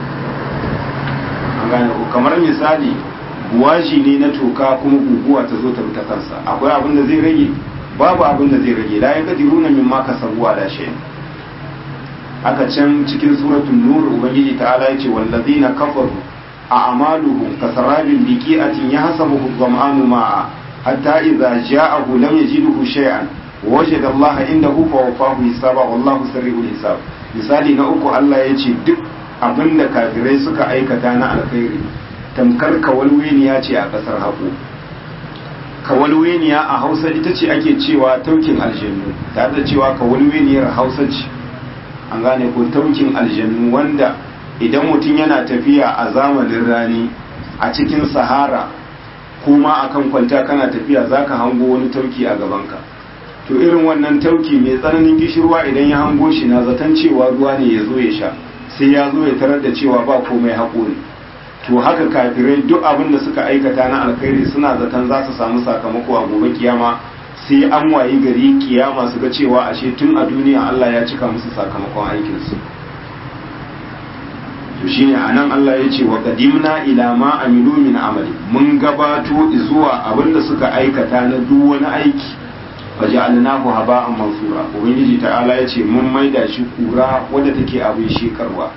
an gane ko kamar misali buwaji ne na toka kuma guguwa ta zo ta bi ta kansa akwai abin da zai rage babu abin da zai rage la yaqdiruna mimma kasabu ala shay aka can cikin suratul nur ubangiji ta'ala yace wallazina kafaru a'maluhum kasarabin biqi'atin yahsabuhu dhama'anu ma'a hatta idza ja'ahu lam yajidhu shay'an wajada Allah indahu fa wafahu hisaba wallahu sirrul hisab misali na uku Allah yace duk abinda kafirai suka aikata na alkhairi tamkar kawalweniya ce a kasar haƙo kawalweniya a hausa ita ce ake cewa taukin aljannu tare da cewa kawalweniyar hausa ce an gane ko taukin aljannu wanda idan mutum yana tafiya a zamanin rani a cikin sahara kuma akan kwanta kana tafiya zaka hango wani tauki a gabanka to irin wannan tauki mai tsananin gishirwa idan ya hango shi na zaton cewa ruwa ne ya zo ya sha sai ya zo ya tarar da cewa ba komai haƙo ne to haka kafirai duk abin da suka aikata na alkhairi suna zaton za su samu sakamako a gobe kiyama sai an wayi gari kiyama su ga cewa ashe tun a duniya Allah ya cika musu sakamakon aikinsu to shine anan Allah ya ce wa qadimna ila ma amilu min amali mun gabato zuwa abin da suka aikata na duk wani aiki faja'alnahu haba'an mansura ubangiji ta'ala ya ce mun maida shi kura wadda take abin shekarwa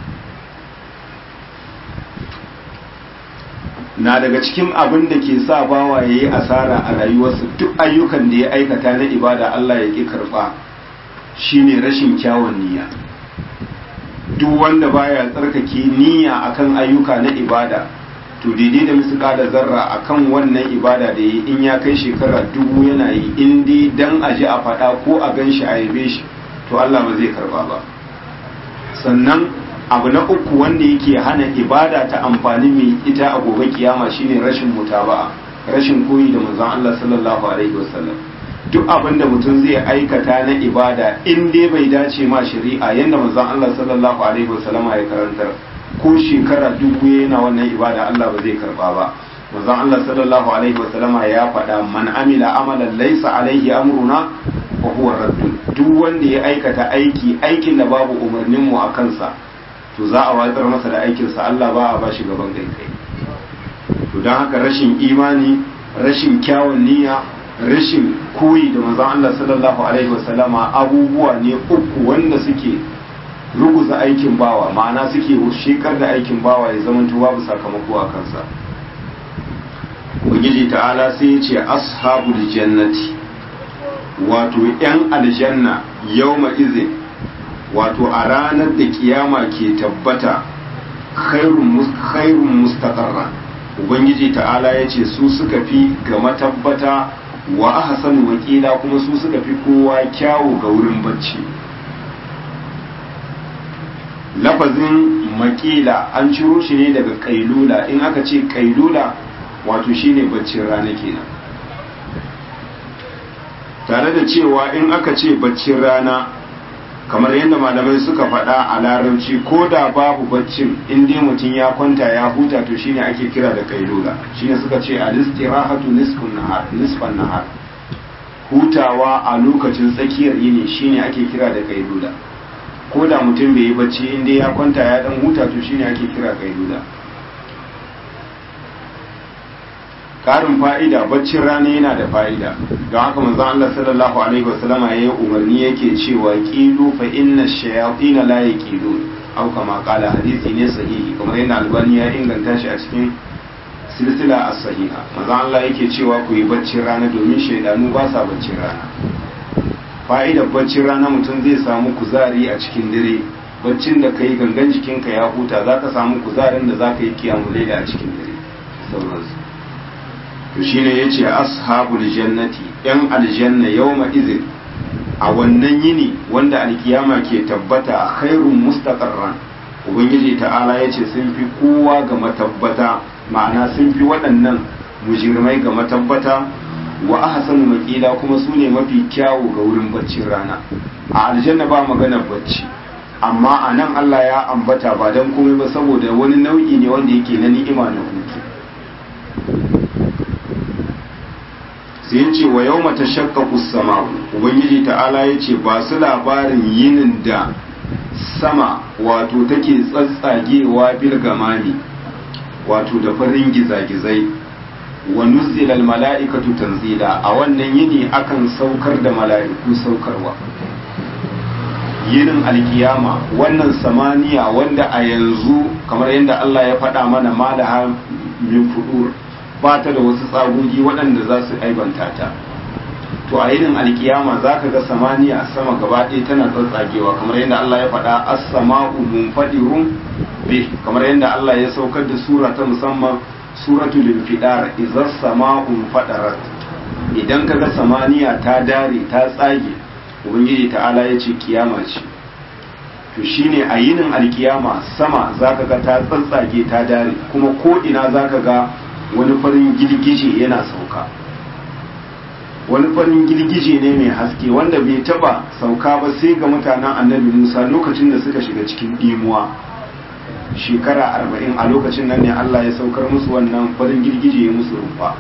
na daga cikin abin da ke sa bawa ya yi asara a rayuwarsa duk ayyukan da ya aikata na ibada Allah ya ƙi karɓa shine rashin kyawun niyya duk wanda baya tsarkake niyya akan ayyuka na ibada to daidai da musu da zarra akan wannan ibada da yi in ya kai shekara dubu yana yi in dai dan aje a faɗa ko a gan shi a yabe shi to Allah ba zai karɓa ba sannan abu na uku wanda yake hana ibada ta amfani mai ita a gobe kiyama shine rashin mutaba'a rashin koyi da manzon Allah sallallahu alaihi wasallam duk abin da mutum zai aikata na ibada in dai bai dace ma shari'a yanda manzon Allah sallallahu alaihi wasallam ya karantar ko shekara dubu yana wannan ibada Allah ba zai karba ba manzon Allah sallallahu alaihi wasallam ya faɗa man amila amalan laysa alaihi amruna wa huwa raddun duk wanda ya aikata aiki aikin da babu umarnin mu a kansa to za a watsar masa da aikinsa Allah ba a ba shi gaban kai kai to don haka rashin imani rashin kyawun niyya rashin koyi da manzon Allah sallallahu alaihi wasallama abubuwa ne uku wanda suke ruguza aikin bawa ma'ana suke shekar da aikin bawa ya zama babu sakamako a kansa ubangiji ta'ala sai ya ce ashabul jannati wato yan aljanna yawma izin wato a ranar da kiyama ke tabbata khairun mustaqarra ubangiji ta'ala ya ce su suka fi ga matabbata wa ahsanu wakila kuma su suka fi kowa kyawu ga wurin bacci lafazin makila an ciro shi ne daga kailula in aka ce kailula wato shine baccin rana kenan tare da cewa in aka ce baccin rana kamar yadda malamai suka faɗa a larabci ko da babu baccin in dai mutum ya kwanta ya huta to shine ake kira da kailula shine suka ce al-istirahatu nisfun nahar nisfan nahar hutawa a lokacin tsakiyar yini shine ake kira da kailula ko da mutum bai yi bacci in dai ya kwanta ya dan huta to shine ake kira kailula karin fa'ida baccin rana yana da fa'ida don haka manzo Allah sallallahu alaihi wasallama yayi umarni yake cewa qilu fa inna shayatin la yaqilun aw kama qala hadisi ne sahihi kamar yana albani ya inganta shi a cikin silsila as-sahiha manzo Allah yake cewa ku yi baccin rana domin shaydanu ba sa baccin rana fa'idar baccin rana mutum zai samu kuzari a cikin dare baccin da kai gangan jikinka ya huta zaka samu kuzarin da zaka yi kiyamul a cikin dare sauransu to shine yace ashabul jannati yan aljanna yawma izin a wannan yini wanda alkiyama ke tabbata khairun mustaqarran ubangiji ta'ala yace sun fi kowa ga matabbata ma'ana sun fi waɗannan mujirmai ga matabbata wa ahsanu maqila kuma su ne mafi kyawu ga wurin baccin rana a aljanna ba magana bacci amma a nan Allah ya ambata ba dan komai ba saboda wani nau'i ne wanda yake na ni'ima na hutu sai ce wa yau mata shakka sama ubangiji ta'ala ya ce ba su labarin yinin da sama wato take tsatsagewa bil gamami wato da farin gizagizai wa nuzilal mala'ikatu tanzila a wannan yini akan saukar da mala'iku saukarwa yinin alkiyama wannan samaniya wanda a yanzu kamar yadda Allah ya faɗa mana malaha min fudur ba ta da wasu tsagogi waɗanda za su aibanta ta to a yinin alkiyama za ka ga samaniya sama gaba ɗaya tana tsatsagewa kamar yadda Allah ya faɗa as-sama'u munfadirun bi kamar yadda Allah ya saukar da sura ta musamman suratul infidar idza sama'u fadarat idan ka ga samaniya ta dare ta tsage ubangiji ta'ala ya ce kiyama ce to shine a yinin alkiyama sama zaka ga ta tsatsage ta dare kuma ko ina zaka ga wani farin girgije yana sauka wani farin girgije ne mai haske wanda bai taba sauka ba sai ga mutanen annabi musa lokacin da suka shiga cikin dimuwa shekara arba'in a lokacin nan ne allah ya saukar musu wannan farin girgije ya musu rumfa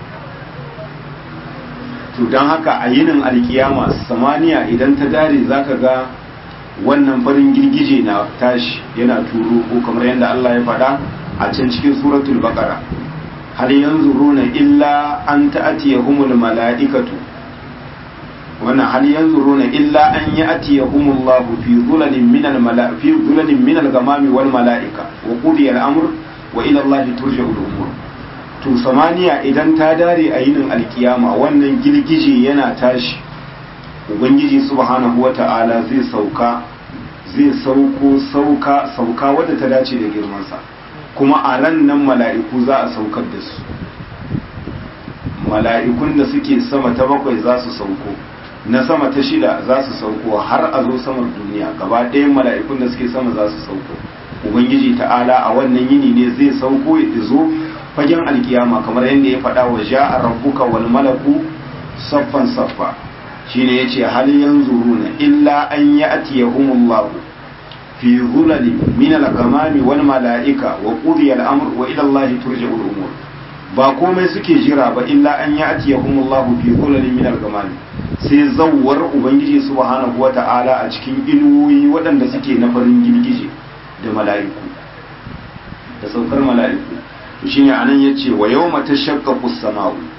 to don haka a yinin alkiyama samaniya idan ta dare zaka ga wannan farin girgije na tashi yana turo ko kamar yadda allah ya faɗa a can cikin suratul baqara hal yanzuruna illa an ta'tiyahumul mala'ikatu wannan hal yanzuruna illa an ya'tiyahumullahu fi dhulalin minal mala'i fi dhulalin minal gamami wal mala'ika wa qudiya al-amr wa ila Allah turja'u al-umur to samaniya idan ta dare a yinin alkiyama wannan girgije yana tashi ubangiji subhanahu wata'ala zai sauka zai sauko sauka sauka wadda ta dace da girmansa kuma a ran nan mala'iku za a saukar da su mala'ikun da suke sama ta bakwai za su sauko na sama ta shida za su sauko har a zo samar duniya gaba ɗayan mala'ikun da suke sama za su sauko ubangiji ta'ala a wannan yini ne zai sauko ya zo fagen alkiyama kamar yadda ya faɗa wa ja'a rabbuka wal malaku saffan saffa shine yace hal yanzuruna illa an ya'tiyahumullahu fi zulalin min al-ghamami wal mala'ika wa qudiya al-amr wa ila Allah turja'u al-umur ba komai suke jira ba illa an ya'tiyahumullahu fi zulalin min al-ghamami sai zawwar ubangiji subhanahu wata'ala a cikin inuwoyi waɗanda suke na farin girgije da mala'iku da saukar mala'iku to shine anan yace wa yawma tashaqqaqu as-sama'u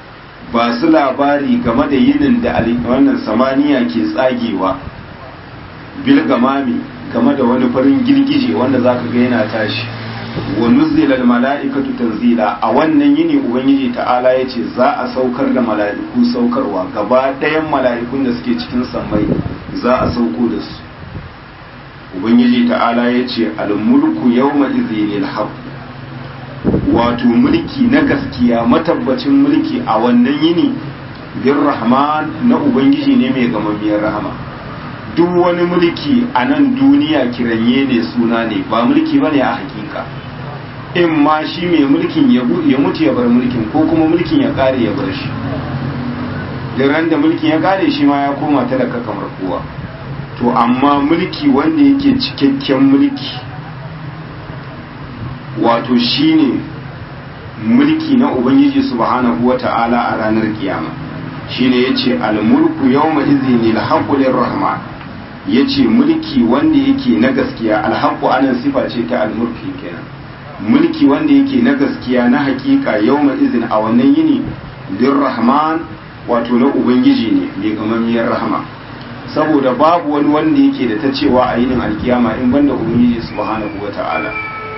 ba su labari game da yinin da wannan samaniya ke tsagewa bilgamami game da wani farin girgije wanda za ka ga yana tashi wa nuzzilal mala'ikatu tanzila a wannan yini ubangiji ta'ala ya ce za a saukar da mala'iku saukarwa gaba ɗayan mala'ikun da suke cikin sammai za a sauko da su ubangiji ta'ala ya ce almulku yawma izinil haqq wato mulki na gaskiya matabbacin mulki a wannan yini bin rahman na ubangiji ne mai gamammiyar rahama duk wani mulki a nan duniya kiranye ne suna ne ba mulki ba ne a hakika in ma shi mai mulkin ya mutu ya bar mulkin ko kuma mulkin ya kare ya bar shi ran da mulkin ya kare shi ma ya koma talaka kamar kowa to amma mulki wanda yake cikakken mulki wato shine mulki na ubangiji subhanahu wata'ala a ranar kiyama shine yace al-mulku yawma idhinil haqqu lirrahman yace mulki wanda yake na gaskiya al-haqqu anan sifa ce ta al-mulki kenan mulki wanda yake na gaskiya na hakika yawma idhin a wannan yini lirrahman wato na ubangiji ne mai gamammiyar rahama saboda babu wani wanda yake da ta cewa a yinin alkiyama in banda ubangiji subhanahu wata'ala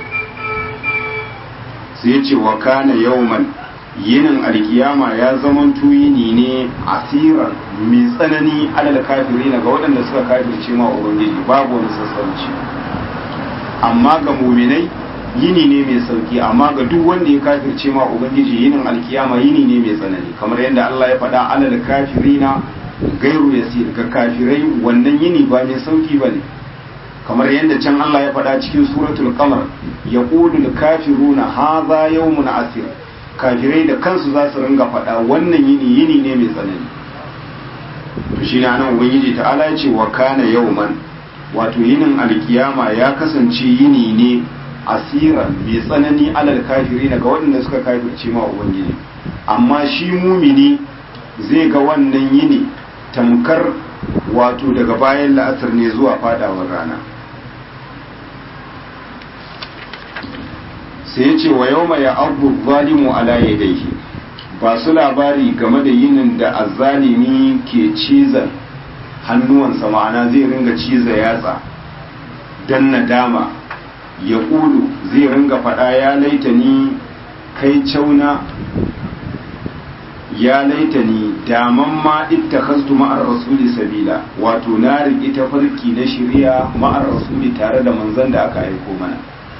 sai ce wa kana yawman yinin alkiyama ya zaman tuyini ne asiran mai tsanani alal kafiri ga waɗanda suka kafirce ma ubangiji babu wani sassauci amma ga muminai yini ne mai sauki amma ga duk wanda ya kafirce ma ubangiji yinin alkiyama yini ne mai tsanani kamar yadda Allah ya faɗa alal kafirina gairu yasir ga kafirai wannan yini ba mai sauki bane kamar yadda can Allah ya faɗa cikin suratul qamar yaqulu kafiruna hadha yawmun asir kafirai da kansu za su ringa faɗa wannan yini yini ne mai tsanani to shine anan ubangiji ta'ala ya ce wa kana yawman wato yinin alkiyama ya kasance yini ne asiran mai tsanani alal kafiri ga waɗanda suka kafirce ma ubangiji amma shi mumini zai ga wannan yini tamkar wato daga bayan la'asar ne zuwa fadawar rana sai ya ce wa yau mai abu zalimu ala yadaihi ba su labari game da yinin da azzalimi ke cizon hannuwansa ma'ana zai ringa ciza yatsa don nadama ya ƙulu zai ringa faɗa ya laita ni kai cauna ya laita ni daman ma ita kastu ma'ar rasuli sabila wato na riƙi tafarki na shirya ma'ar rasuli tare da manzan da aka aiko mana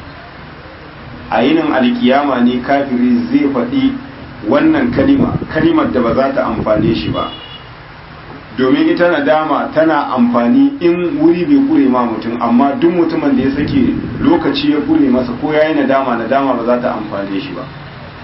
a yinin alkiyama ne kafiri zai faɗi wannan kalima kalimar da ba za ta amfane shi ba domin ita nadama tana amfani in wuri bai kure ma mutum amma duk mutumin da ya sake lokaci ya kure masa ko ya yi nadama nadama ba za ta amfane shi ba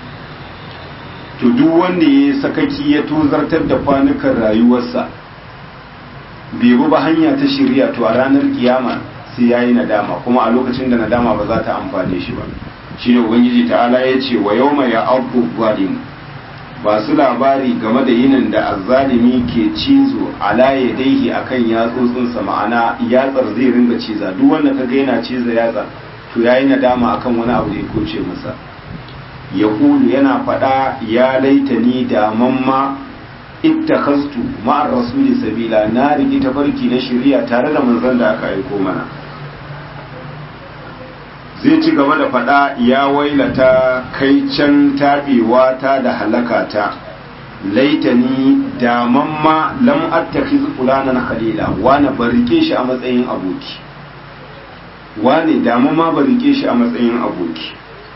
to duk wanda ya sakaki ya tozartar da kwanukan rayuwarsa bai bi ba hanya ta shirya to a ranar kiyama sai ya yi nadama kuma a lokacin da nadama ba za ta amfane shi ba shi ne ubangiji ta'ala ya ce wa yau mai abu zalim ba su labari game da yinin da azzalimi ke cizo ala ya daihi akan yatsotsinsa ma'ana yatsar zai ringa ciza duk wanda ka ga yana ciza yatsa to yayi nadama akan wani abu da ya koce masa ya yana faɗa ya laitani da mamma ittakhastu ma'ar rasuli sabila na rigi tafarki na shari'a tare da manzon da aka aiko mana zai ci gaba da faɗa ya wailata kai can taɓewa ta da halaka ta laitani daman ma lam attakhiz fulanan khalila wani barike shi a matsayin aboki wani daman ma barike shi a matsayin aboki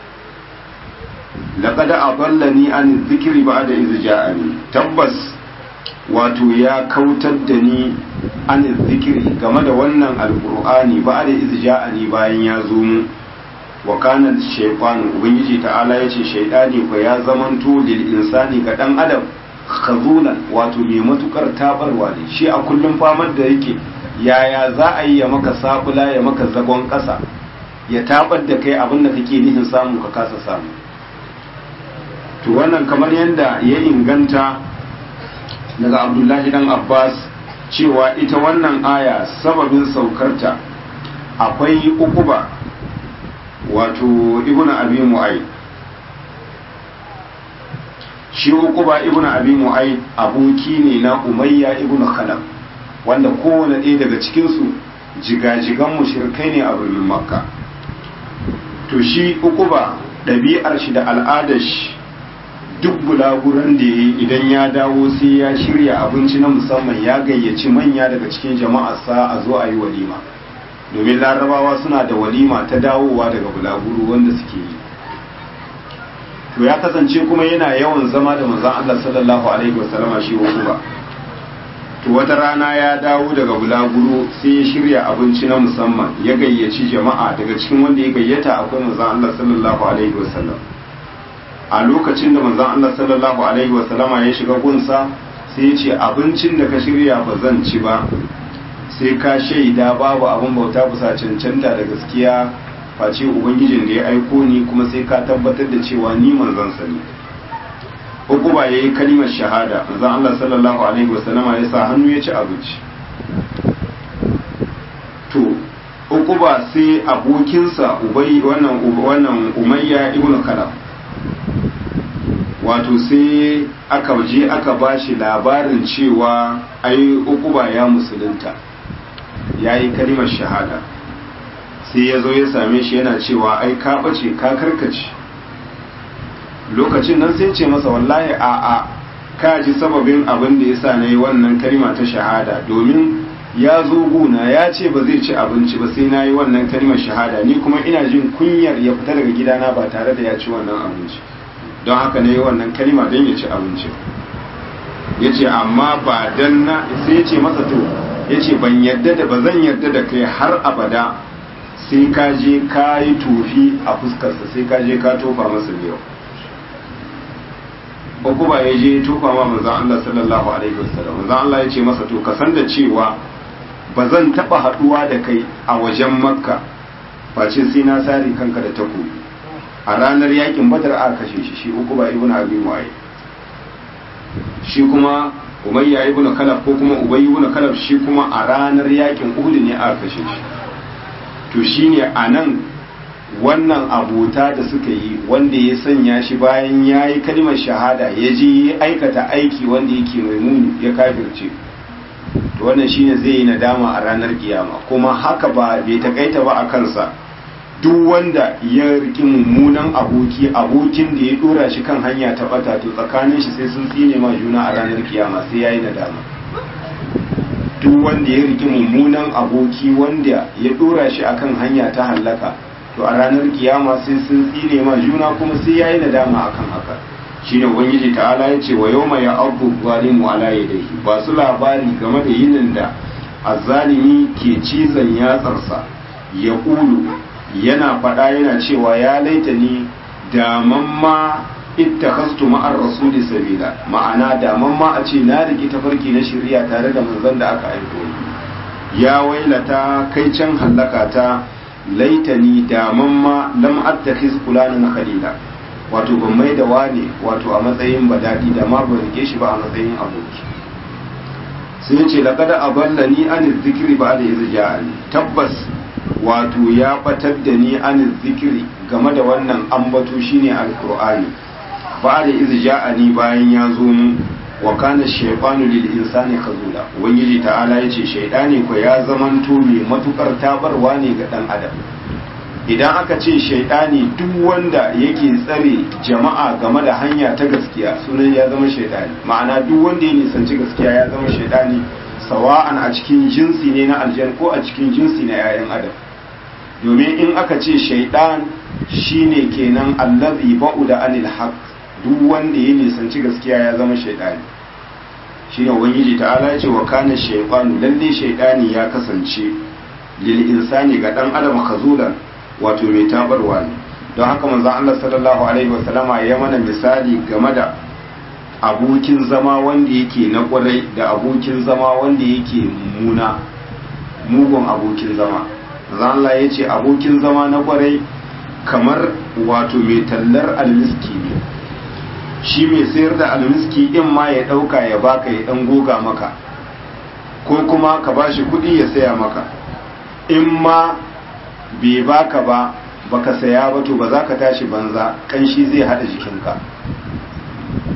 laqad adallani an dhikri ba'da iz ja'ani tabbas wato ya kautar da ni an zikiri game da wannan alqur'ani ba'da iz ja'ani bayan ya zo mu wa kana shaytanu ubangiji ta'ala yace shaytani ko ya zamanto lil insani ga dan adam khazulan wato mai matukar tabarwa ne shi a kullum famar da yake yaya za a yi ya maka sabula ya maka zagon kasa ya tabar da kai abin da kake nihin samu ka kasa samu to wannan kamar yadda ya inganta daga abdullahi dan abbas cewa ita wannan aya sababin saukarta akwai ukuba wato ibn abi mu'ay shi uquba ibnu abi mu'ayd aboki ne na umayya ibnu khalaf wanda kowane ɗaya daga cikin su jigajigan mushrikai ne a birnin makka to shi uquba ɗabi'ar shi da al'adar shi duk bulaguran da ya idan ya dawo sai ya shirya abinci na musamman ya gayyaci manya daga cikin jama'arsa a zo a yi walima domin larabawa suna da walima ta dawowa daga bulaguru wanda suke yi to ya kasance kuma yana yawan zama da manzon Allah sallallahu alaihi wasallama shi ba to wata rana ya dawo daga bulaguro sai ya shirya abinci na musamman ya gayyaci jama'a daga cikin wanda ya gayyata akwai manzon Allah sallallahu alaihi wasallam a lokacin da manzon Allah sallallahu alaihi wasallama ya shiga gunsa sai ya ce abincin da ka shirya ba zan ci ba sai ka shaida babu abin bauta bisa cancanta da gaskiya face ubangijin da ya aiko ni kuma sai ka tabbatar da cewa ni manzon sa ne Ukuba ya yi kalimar shahada manzon Allah sallallahu alaihi wasallama ya sa hannu ya ci abinci to Ukuba sai abokinsa ubai wannan wannan Umayya ibn Khalaf wato sai aka je aka bashi labarin cewa ai Ukuba ya musulunta ya yi kalimar shahada sai ya zo ya same shi yana cewa ai ka ɓace ka karkace lokacin nan sai ce masa wallahi a a ka ji sababin abin da ya sa na yi wannan kalima ta shahada domin ya zo guna ya ce ba zai ci abinci ba sai na yi wannan kalimar shahada ni kuma ina jin kunyar ya fita daga gidana ba tare da ya ci wannan abinci don haka na yi wannan kalima don ya ci abinci ya ce amma ba dan na sai ya ce masa to ya ce ban yadda da ba zan yadda da kai har abada sai ka je ka yi tofi a fuskarsa sai ka je ka tofa masa yau uku ba ya je tofa ma manzan Allah sallallahu alaihi wasallam manzan Allah ya ce masa to ka san da cewa ba zan taba haduwa da kai a wajen makka face sai na sare kanka da takobi a ranar yakin badar a kashe shi shi uku ba ibnu abi mu'ayyid shi kuma umayya ibn kalaf ko kuma ubay ibn kalaf shi kuma a ranar yakin uhud ne aka kashe shi to shine anan wannan abota da suka yi wanda ya sanya shi bayan ya yi kalmar shahada ya je ya aikata aiki wanda yake mai muni ya kafirce to wannan shine zai yi nadama a ranar kiyama kuma haka ba bai takaita ba a kansa duk wanda ya riki mummunan aboki abokin da ya dora shi kan hanya ta bata to tsakanin shi sai sun tsine ma juna a ranar kiyama sai yayi nadama duk wanda ya riki mummunan aboki wanda ya dora shi akan hanya ta hallaka to a ranar kiyama sai sun tsine ma juna kuma sai yayi nadama akan haka shine ubangiji ta'ala ya ce wa yawma ya abu zalimu ala yadayhi ba su labari game da yinin da azzalimi ke cizon yatsarsa ya ƙulu yana faɗa yana cewa ya laita ni daman ma ittakhastu ma'ar rasuli sabila ma'ana daman ma a ce na riki tafarki na shirya tare da manzon da aka aiko ni ya wailata kai can hallaka ta laitani daman ma lam attakhiz fulanan khalila wato ban mai da wane wato a matsayin badadi da ma ban rike shi ba a matsayin aboki sai ya ce laqad aballani an zikri ba'da iz ja'ani tabbas wato ya batar da ni an zikiri game da wannan ambato shine alqur'ani ba da iz ja'ani bayan ya zo mu wa kana shaytanu lil insani khazula ubangiji ta'ala yace shaytani ko ya zamanto mai matukar tabarwa ne ga dan adam idan aka ce shaytani duk wanda yake tsare jama'a game da hanya ta gaskiya sunan ya zama shaytani ma'ana duk wanda ya nisanci gaskiya ya zama shaytani sawa'an a cikin jinsi ne na aljan ko a cikin jinsi na 'ya'yan adam domin in aka ce shaidan shine kenan allazi ba'uda anil haq duk wanda ya nisanci gaskiya ya zama shaidani shine ubangiji ta'ala ya ce wa kana shaytanu lalle shaidani ya kasance lil insani ga dan adam kazulan wato mai tabarwa ne don haka manzon Allah sallallahu alaihi wasallama ya mana misali game da abokin zama wanda yake na kwarai da abokin zama wanda yake muna mugun abokin zama Allah ya ce abokin zama na kwarai kamar wato mai tallar almiski ne shi mai sayar da almiski in ma ya ɗauka ya baka ya ɗan goga maka ko kuma ka ba shi kuɗi ya saya maka in ma bai baka ba baka saya ba to ba za ka tashi banza kanshi zai haɗa jikinka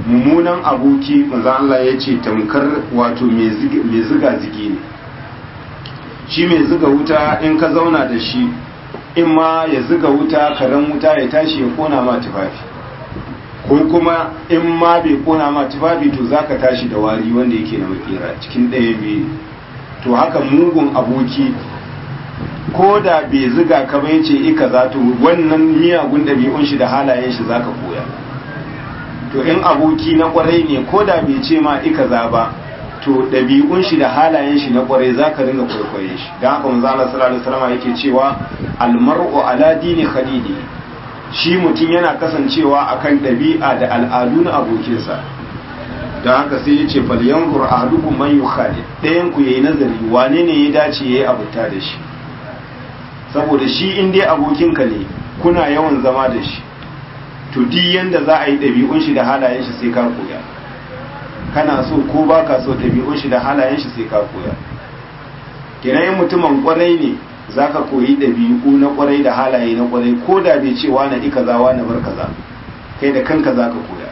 mummunan aboki manzo Allah ya ce tamkar wato mai ziga zigi ne shi mai ziga wuta in ka zauna da shi in ma ya ziga wuta karen wuta ya tashi ya kona ma tufafi ko kuma in ma bai kona ma tufafi to zaka tashi da wari wanda yake na makera cikin ɗaya biyu to haka mugun aboki ko da bai ziga ka bai ce ika za to wannan miyagun ɗabi'un shi da halayen shi zaka koya to in aboki na kwarai ne ko da bai ce ma ika za ba to ɗabi'un shi da halayen shi na kwarai zaka ringa kwaikwaye shi don haka manzo Allah sallallahu alaihi wasallam yake cewa almar'u ala dini khalili shi mutum yana kasancewa akan ɗabi'a da al'adu na abokinsa don haka sai ya ce falyankur ahadukum man yukhalid ɗayan ku yayi nazari wane ne ya dace yayi abuta da shi saboda shi in dai abokinka ne kuna yawan zama da shi to duk yanda za a yi ɗabi'un shi da halayen shi sai ka koya kana so ko ba ka so ɗabi'un shi da halayen shi sai ka koya kenan yin mutumin kwarai ne za ka koyi ɗabi'u na kwarai da halaye na kwarai ko da bai ce wani ɗi kaza wani bar kaza kai da kanka za ka koya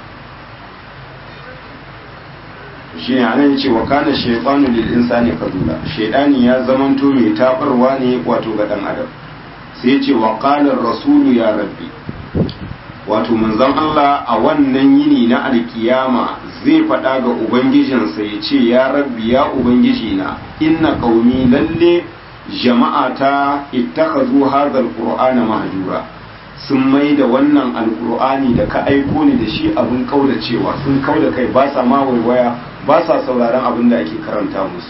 shi ne anan ce wa kana shaytanu lil insani kadula shaytani ya zamanto mai tabarwa ne wato ga dan adam sai ya ce wa qala rasulu ya rabbi wato manzon Allah a wannan yini na alkiyama zai faɗa ga ubangijinsa ya ce ya rabbi ya ubangiji na inna qaumi lalle jama'ata ittakhadhu hadha alqur'ana mahjura sun mai da wannan alqur'ani da ka aiko ni da shi abin cewa sun kauda kai ba sa ma waiwaya ba sa sauraron abin da ake karanta musu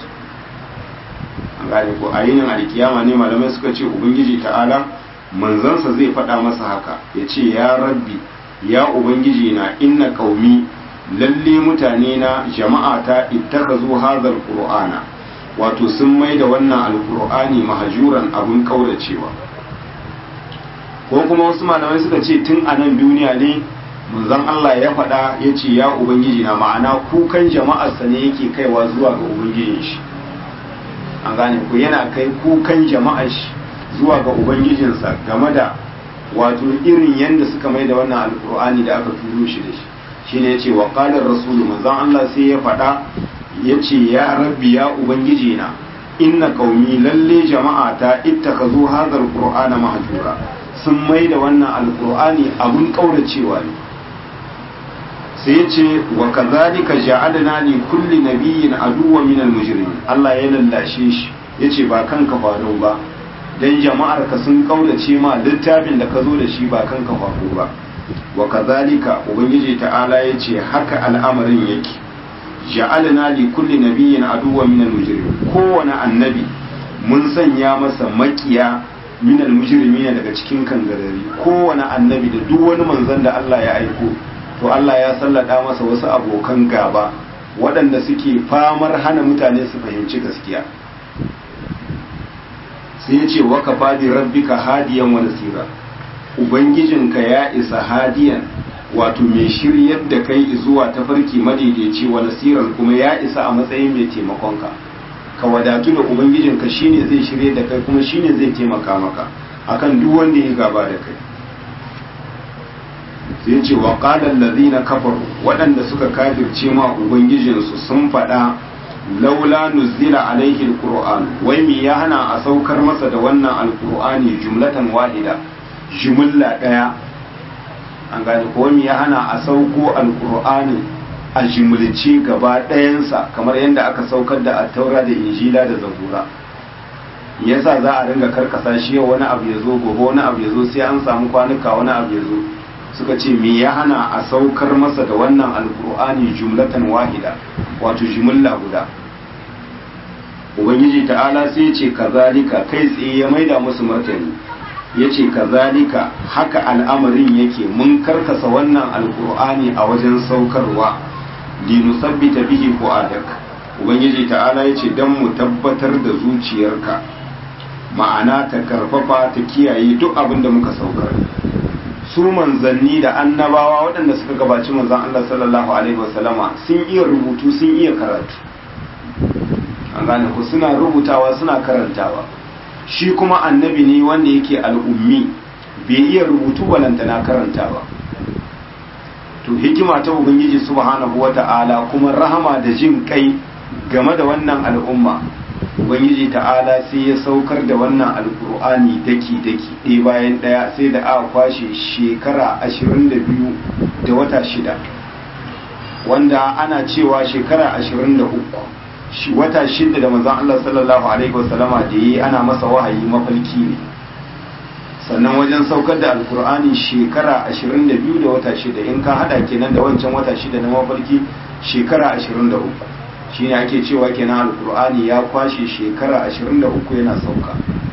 an gane ko a yinin alkiyama ne malamai suka ce ubangiji ta'ala manzansa zai faɗa masa haka ya ce ya rabbi ya ubangiji na inna qaumi lalle mutane na jama'ata ittakazu hadhal qur'ana wato sun mai da wannan alqur'ani mahjuran abun kauracewa ko kuma wasu malamai suka ce tun a nan duniya ne manzon Allah ya faɗa ya ce ya ubangiji na ma'ana kukan jama'arsa ne yake kaiwa zuwa ga ubangijin shi an gane ko yana kai kukan jama'ar shi zuwa ga ubangijinsa game da wato irin yadda suka mai da wannan alkur'ani da aka turo shi da shi shine yace wa qala rasulu manzon Allah sai ya faɗa yace ya rabbi ya ubangiji na inna qaumi lalle jama'ata ittakazu hadha alqur'ana mahjura sun mai da wannan alkur'ani abun kauracewa ne sai yace wa kadhalika ja'alna li kulli nabiyyin aduwwan min almujrimin Allah ya lallashe shi yace ba kanka faru ba dan jama'ar ka sun kaulace ma littafin da ka zo da shi ba kanka faru ba wa kadhalika ubangiji ta'ala yace haka al'amarin yake ja'alna li kulli nabiyyin aduwwan min almujrimin kowane annabi mun sanya masa makiya min almujrimin daga cikin kangarari kowane annabi da duk wani manzon da Allah ya aiko to Allah ya sallada masa wasu abokan gaba waɗanda suke famar hana mutane su fahimci gaskiya sai ya ce waka fadi rabbika hadiyan wa nasira ubangijinka ya isa hadiyan wato mai shiryar da kai zuwa tafarki madaidaici wa nasiran kuma ya isa a matsayin mai taimakonka ka wadatu da ubangijinka shine zai shirye da kai kuma shine zai taimaka maka akan duk wanda ya gaba da kai sai ce wa qala allazina kafaru waɗanda suka kafirce ma ubangijinsu sun faɗa laula nuzila alaihi alquran wai me ya hana a saukar masa da wannan alqur'ani jumlatan wahida jumla daya an gane ko me ya hana a sauko alqur'ani a jumlace gaba ɗayansa kamar yadda aka saukar da attaura da injila da zabura yasa za a ringa karkasa shi yau wani abu ya zo gobe wani abu ya zo sai an samu kwanuka wani abu ya zo suka ce me ya hana a saukar masa da wannan alkur'ani jumlatan wahida wato jumla guda ubangiji ta'ala sai ya ce kazalika kai tsaye ya maida musu martani ya ce kazalika haka al'amarin yake mun karkasa wannan alkur'ani a wajen saukarwa linusabbita bihi fu'adak ubangiji ta'ala ya ce don mu tabbatar da zuciyarka ma'ana ta karfafa ta kiyaye duk abin da muka saukar su manzanni da annabawa waɗanda suka gabaci manzan Allah sallallahu alaihi wasallama sun iya rubutu sun iya karatu an gane ku suna rubutawa suna karantawa shi kuma annabi ne wanda yake al'ummi bai iya rubutu balantana karantawa to hikima ta ubangiji subhanahu wata'ala kuma rahama da jin kai game da wannan al'umma ubangiji ta'ala sai ya saukar da wannan alkur'ani daki daki ɗaya bayan ɗaya sai da aka kwashe shekara ashirin da biyu da wata shida wanda ana cewa shekara ashirin da uku wata shida da manzon Allah sallallahu alaihi wasallama da yi ana masa wahayi mafalki ne sannan wajen saukar da alkur'ani shekara 22 da wata shida in ka hada kenan da wancan wata shida na mafarki shekara 23 shine ake cewa kenan alkur'ani ya kwashe shekara 23 yana sauka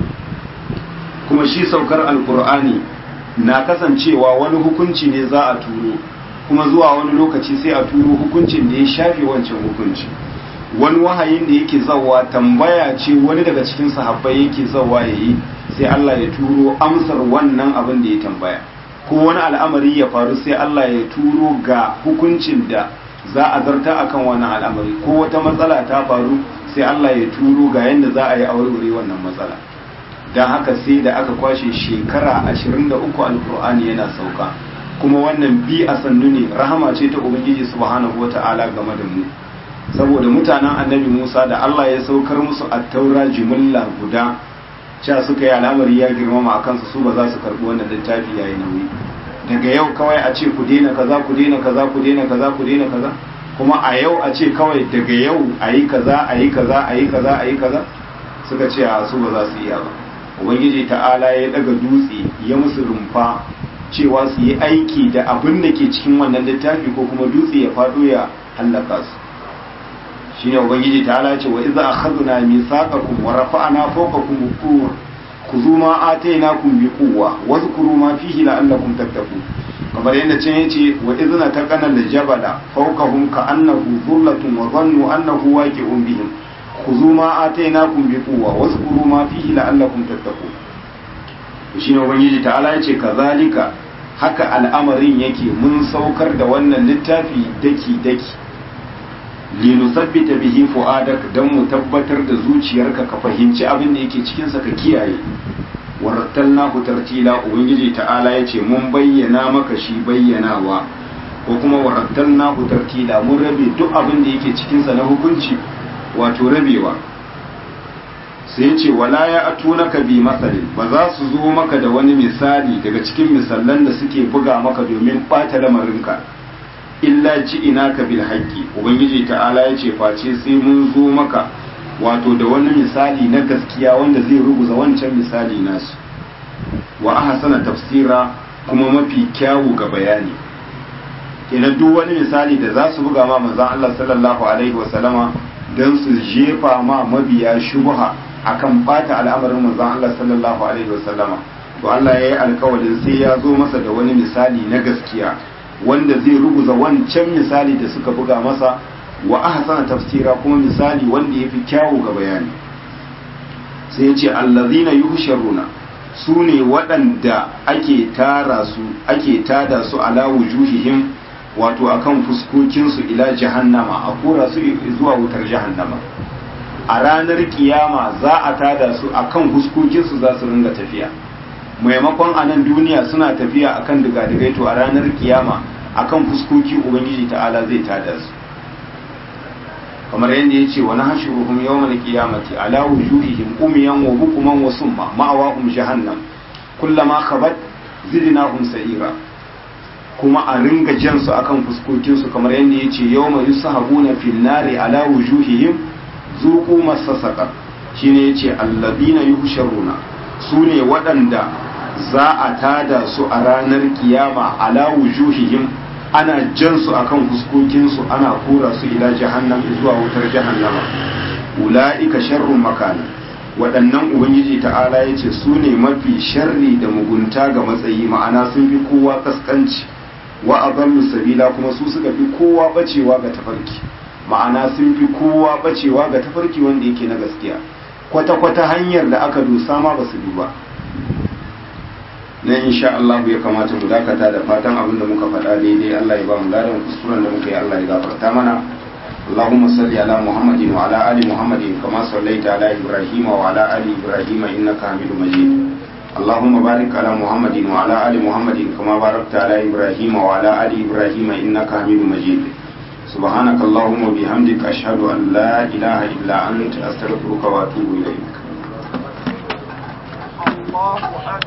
kuma shi saukar alkur'ani na kasancewa wani hukunci ne za a turo kuma zuwa wani lokaci sai a turo hukuncin da ya shafe wancan hukunci wani wahayin da yake zawa tambaya ce wani daga cikin sahabbai yake zawa yayi sai Allah ya turo amsar wannan abin da ya tambaya ko wani al'amari ya faru sai Allah ya turo ga hukuncin da za a zarta akan wannan al'amari ko wata matsala ta faru sai Allah ya turo ga yadda za a yi aure wannan matsala don haka sai da aka kwashe shekara 23 alkur'ani yana sauka kuma wannan bi a sannu ne rahama ce ta ubangiji subhanahu wata'ala game da mu saboda mutanen annabi Musa da Allah ya saukar musu attaura jimilla guda cewa suka yi al'amari ya girmama a kansu su ba za su karɓi wannan littafi ya yi nauyi daga yau kawai a ce ku daina kaza ku daina kaza ku daina kaza ku daina kaza kuma a yau a ce kawai daga yau a yi kaza a yi kaza a yi kaza a yi kaza suka ce a su ba za su iya ba ubangiji ta'ala ya daga dutse ya musu rumfa cewa su yi aiki da abin da ke cikin wannan littafi ko kuma dutse ya faɗo ya hallaka su shine ubangiji ta ala ce wa iza akhadna mithaqakum wa rafa'na fawqakum al-tur khudhu ma atainakum bi quwwa wa dhkuru ma fihi la'allakum tattaqun kamar yadda can yace wa idna taqana al-jabala fawqahum ka'annahu dhullatun wa dhannu annahu waqi'un bihim khudhu ma atainakum bi quwwa wa dhkuru ma fihi la'allakum tattaqun shine ubangiji ta ala yace kazalika haka al'amarin yake mun saukar da wannan littafi daki daki linusabbita bihi fu'adak dan mu tabbatar da zuciyarka ka fahimci abin da yake cikin sa ka kiyaye warattalnahu tartila ubangiji ta'ala yace mun bayyana maka shi bayyanawa ko kuma warattalnahu tartila mun rabe duk abin da yake cikin sa na hukunci wato rabewa sai yace wala ya atunaka bi masalin ba za su zo maka da wani misali daga cikin misallan da suke buga maka domin ɓata lamarinka illa ji ina ka bil haƙƙi ubangiji ta'ala ya ce face sai mun zo maka wato da wani misali na gaskiya wanda zai ruguza wancan misali nasu wa ahsana tafsira kuma mafi kyawu ga bayani kenan duk wani misali da za su buga ma manzon Allah sallallahu alaihi wa sallama dan su jefa ma mabiya shubha akan bata al'amarin manzon Allah sallallahu alaihi wa sallama to Allah ya yi alkawarin sai ya zo masa da wani misali na gaskiya wanda zai ruguza wancan misali da suka buga masa wa ahsana tafsira kuma misali wanda yafi kyawu ga bayani sai ya ce allazina yuhsharuna su ne waɗanda ake tara su ake tada su ala wujuhihim wato akan fuskokinsu ila jahannama a kora su zuwa wutar jahannama a ranar kiyama za a tada su akan fuskokinsu za su ringa tafiya maimakon a nan duniya suna tafiya akan digadigai to a ranar kiyama akan fuskoki ubangiji ta'ala zai tada su kamar yadda ya ce wa na hashuruhum yawmal qiyamati ala wujuhihim umiyan wa bukuman wa summa ma'awahum jahannam kullama khabat zidnahum sa'ira kuma a ringa jan su akan fuskokin su kamar yadda ya ce yawma yushabuna fil nari ala wujuhihim zuqu masasaka shine yace alladina yuhsharuna sune waɗanda za a tada su a ranar kiyama ala wujuhihim ana jan su akan fuskokinsu ana kura su ila jahannam zuwa wutar jahannama ula'ika sharrun makana waɗannan ubangiji ta'ala ya ce su ne mafi sharri da mugunta ga matsayi ma'ana sun fi kowa kaskanci wa adallu sabila kuma su suka fi kowa bacewa ga tafarki ma'ana sun fi kowa bacewa ga tafarki wanda yake na gaskiya kwata-kwata hanyar da aka dosa ma ba su duba na insha Allah ya kamata mu dakata da fatan abin da muka faɗa daidai Allah ya ba mu ladan kuskuren da muka yi Allah ya gafarta mana اللهم صل على محمد وعلى آل محمد كما صليت على إبراهيم وعلى آل إبراهيم إنك حميد مجيد اللهم بارك على محمد وعلى آل محمد كما باركت على إبراهيم وعلى آل إبراهيم إنك حميد مجيد سبحانك اللهم وبحمدك أشهد أن لا إله إلا أنت أستغفرك وأتوب إليك الله أكبر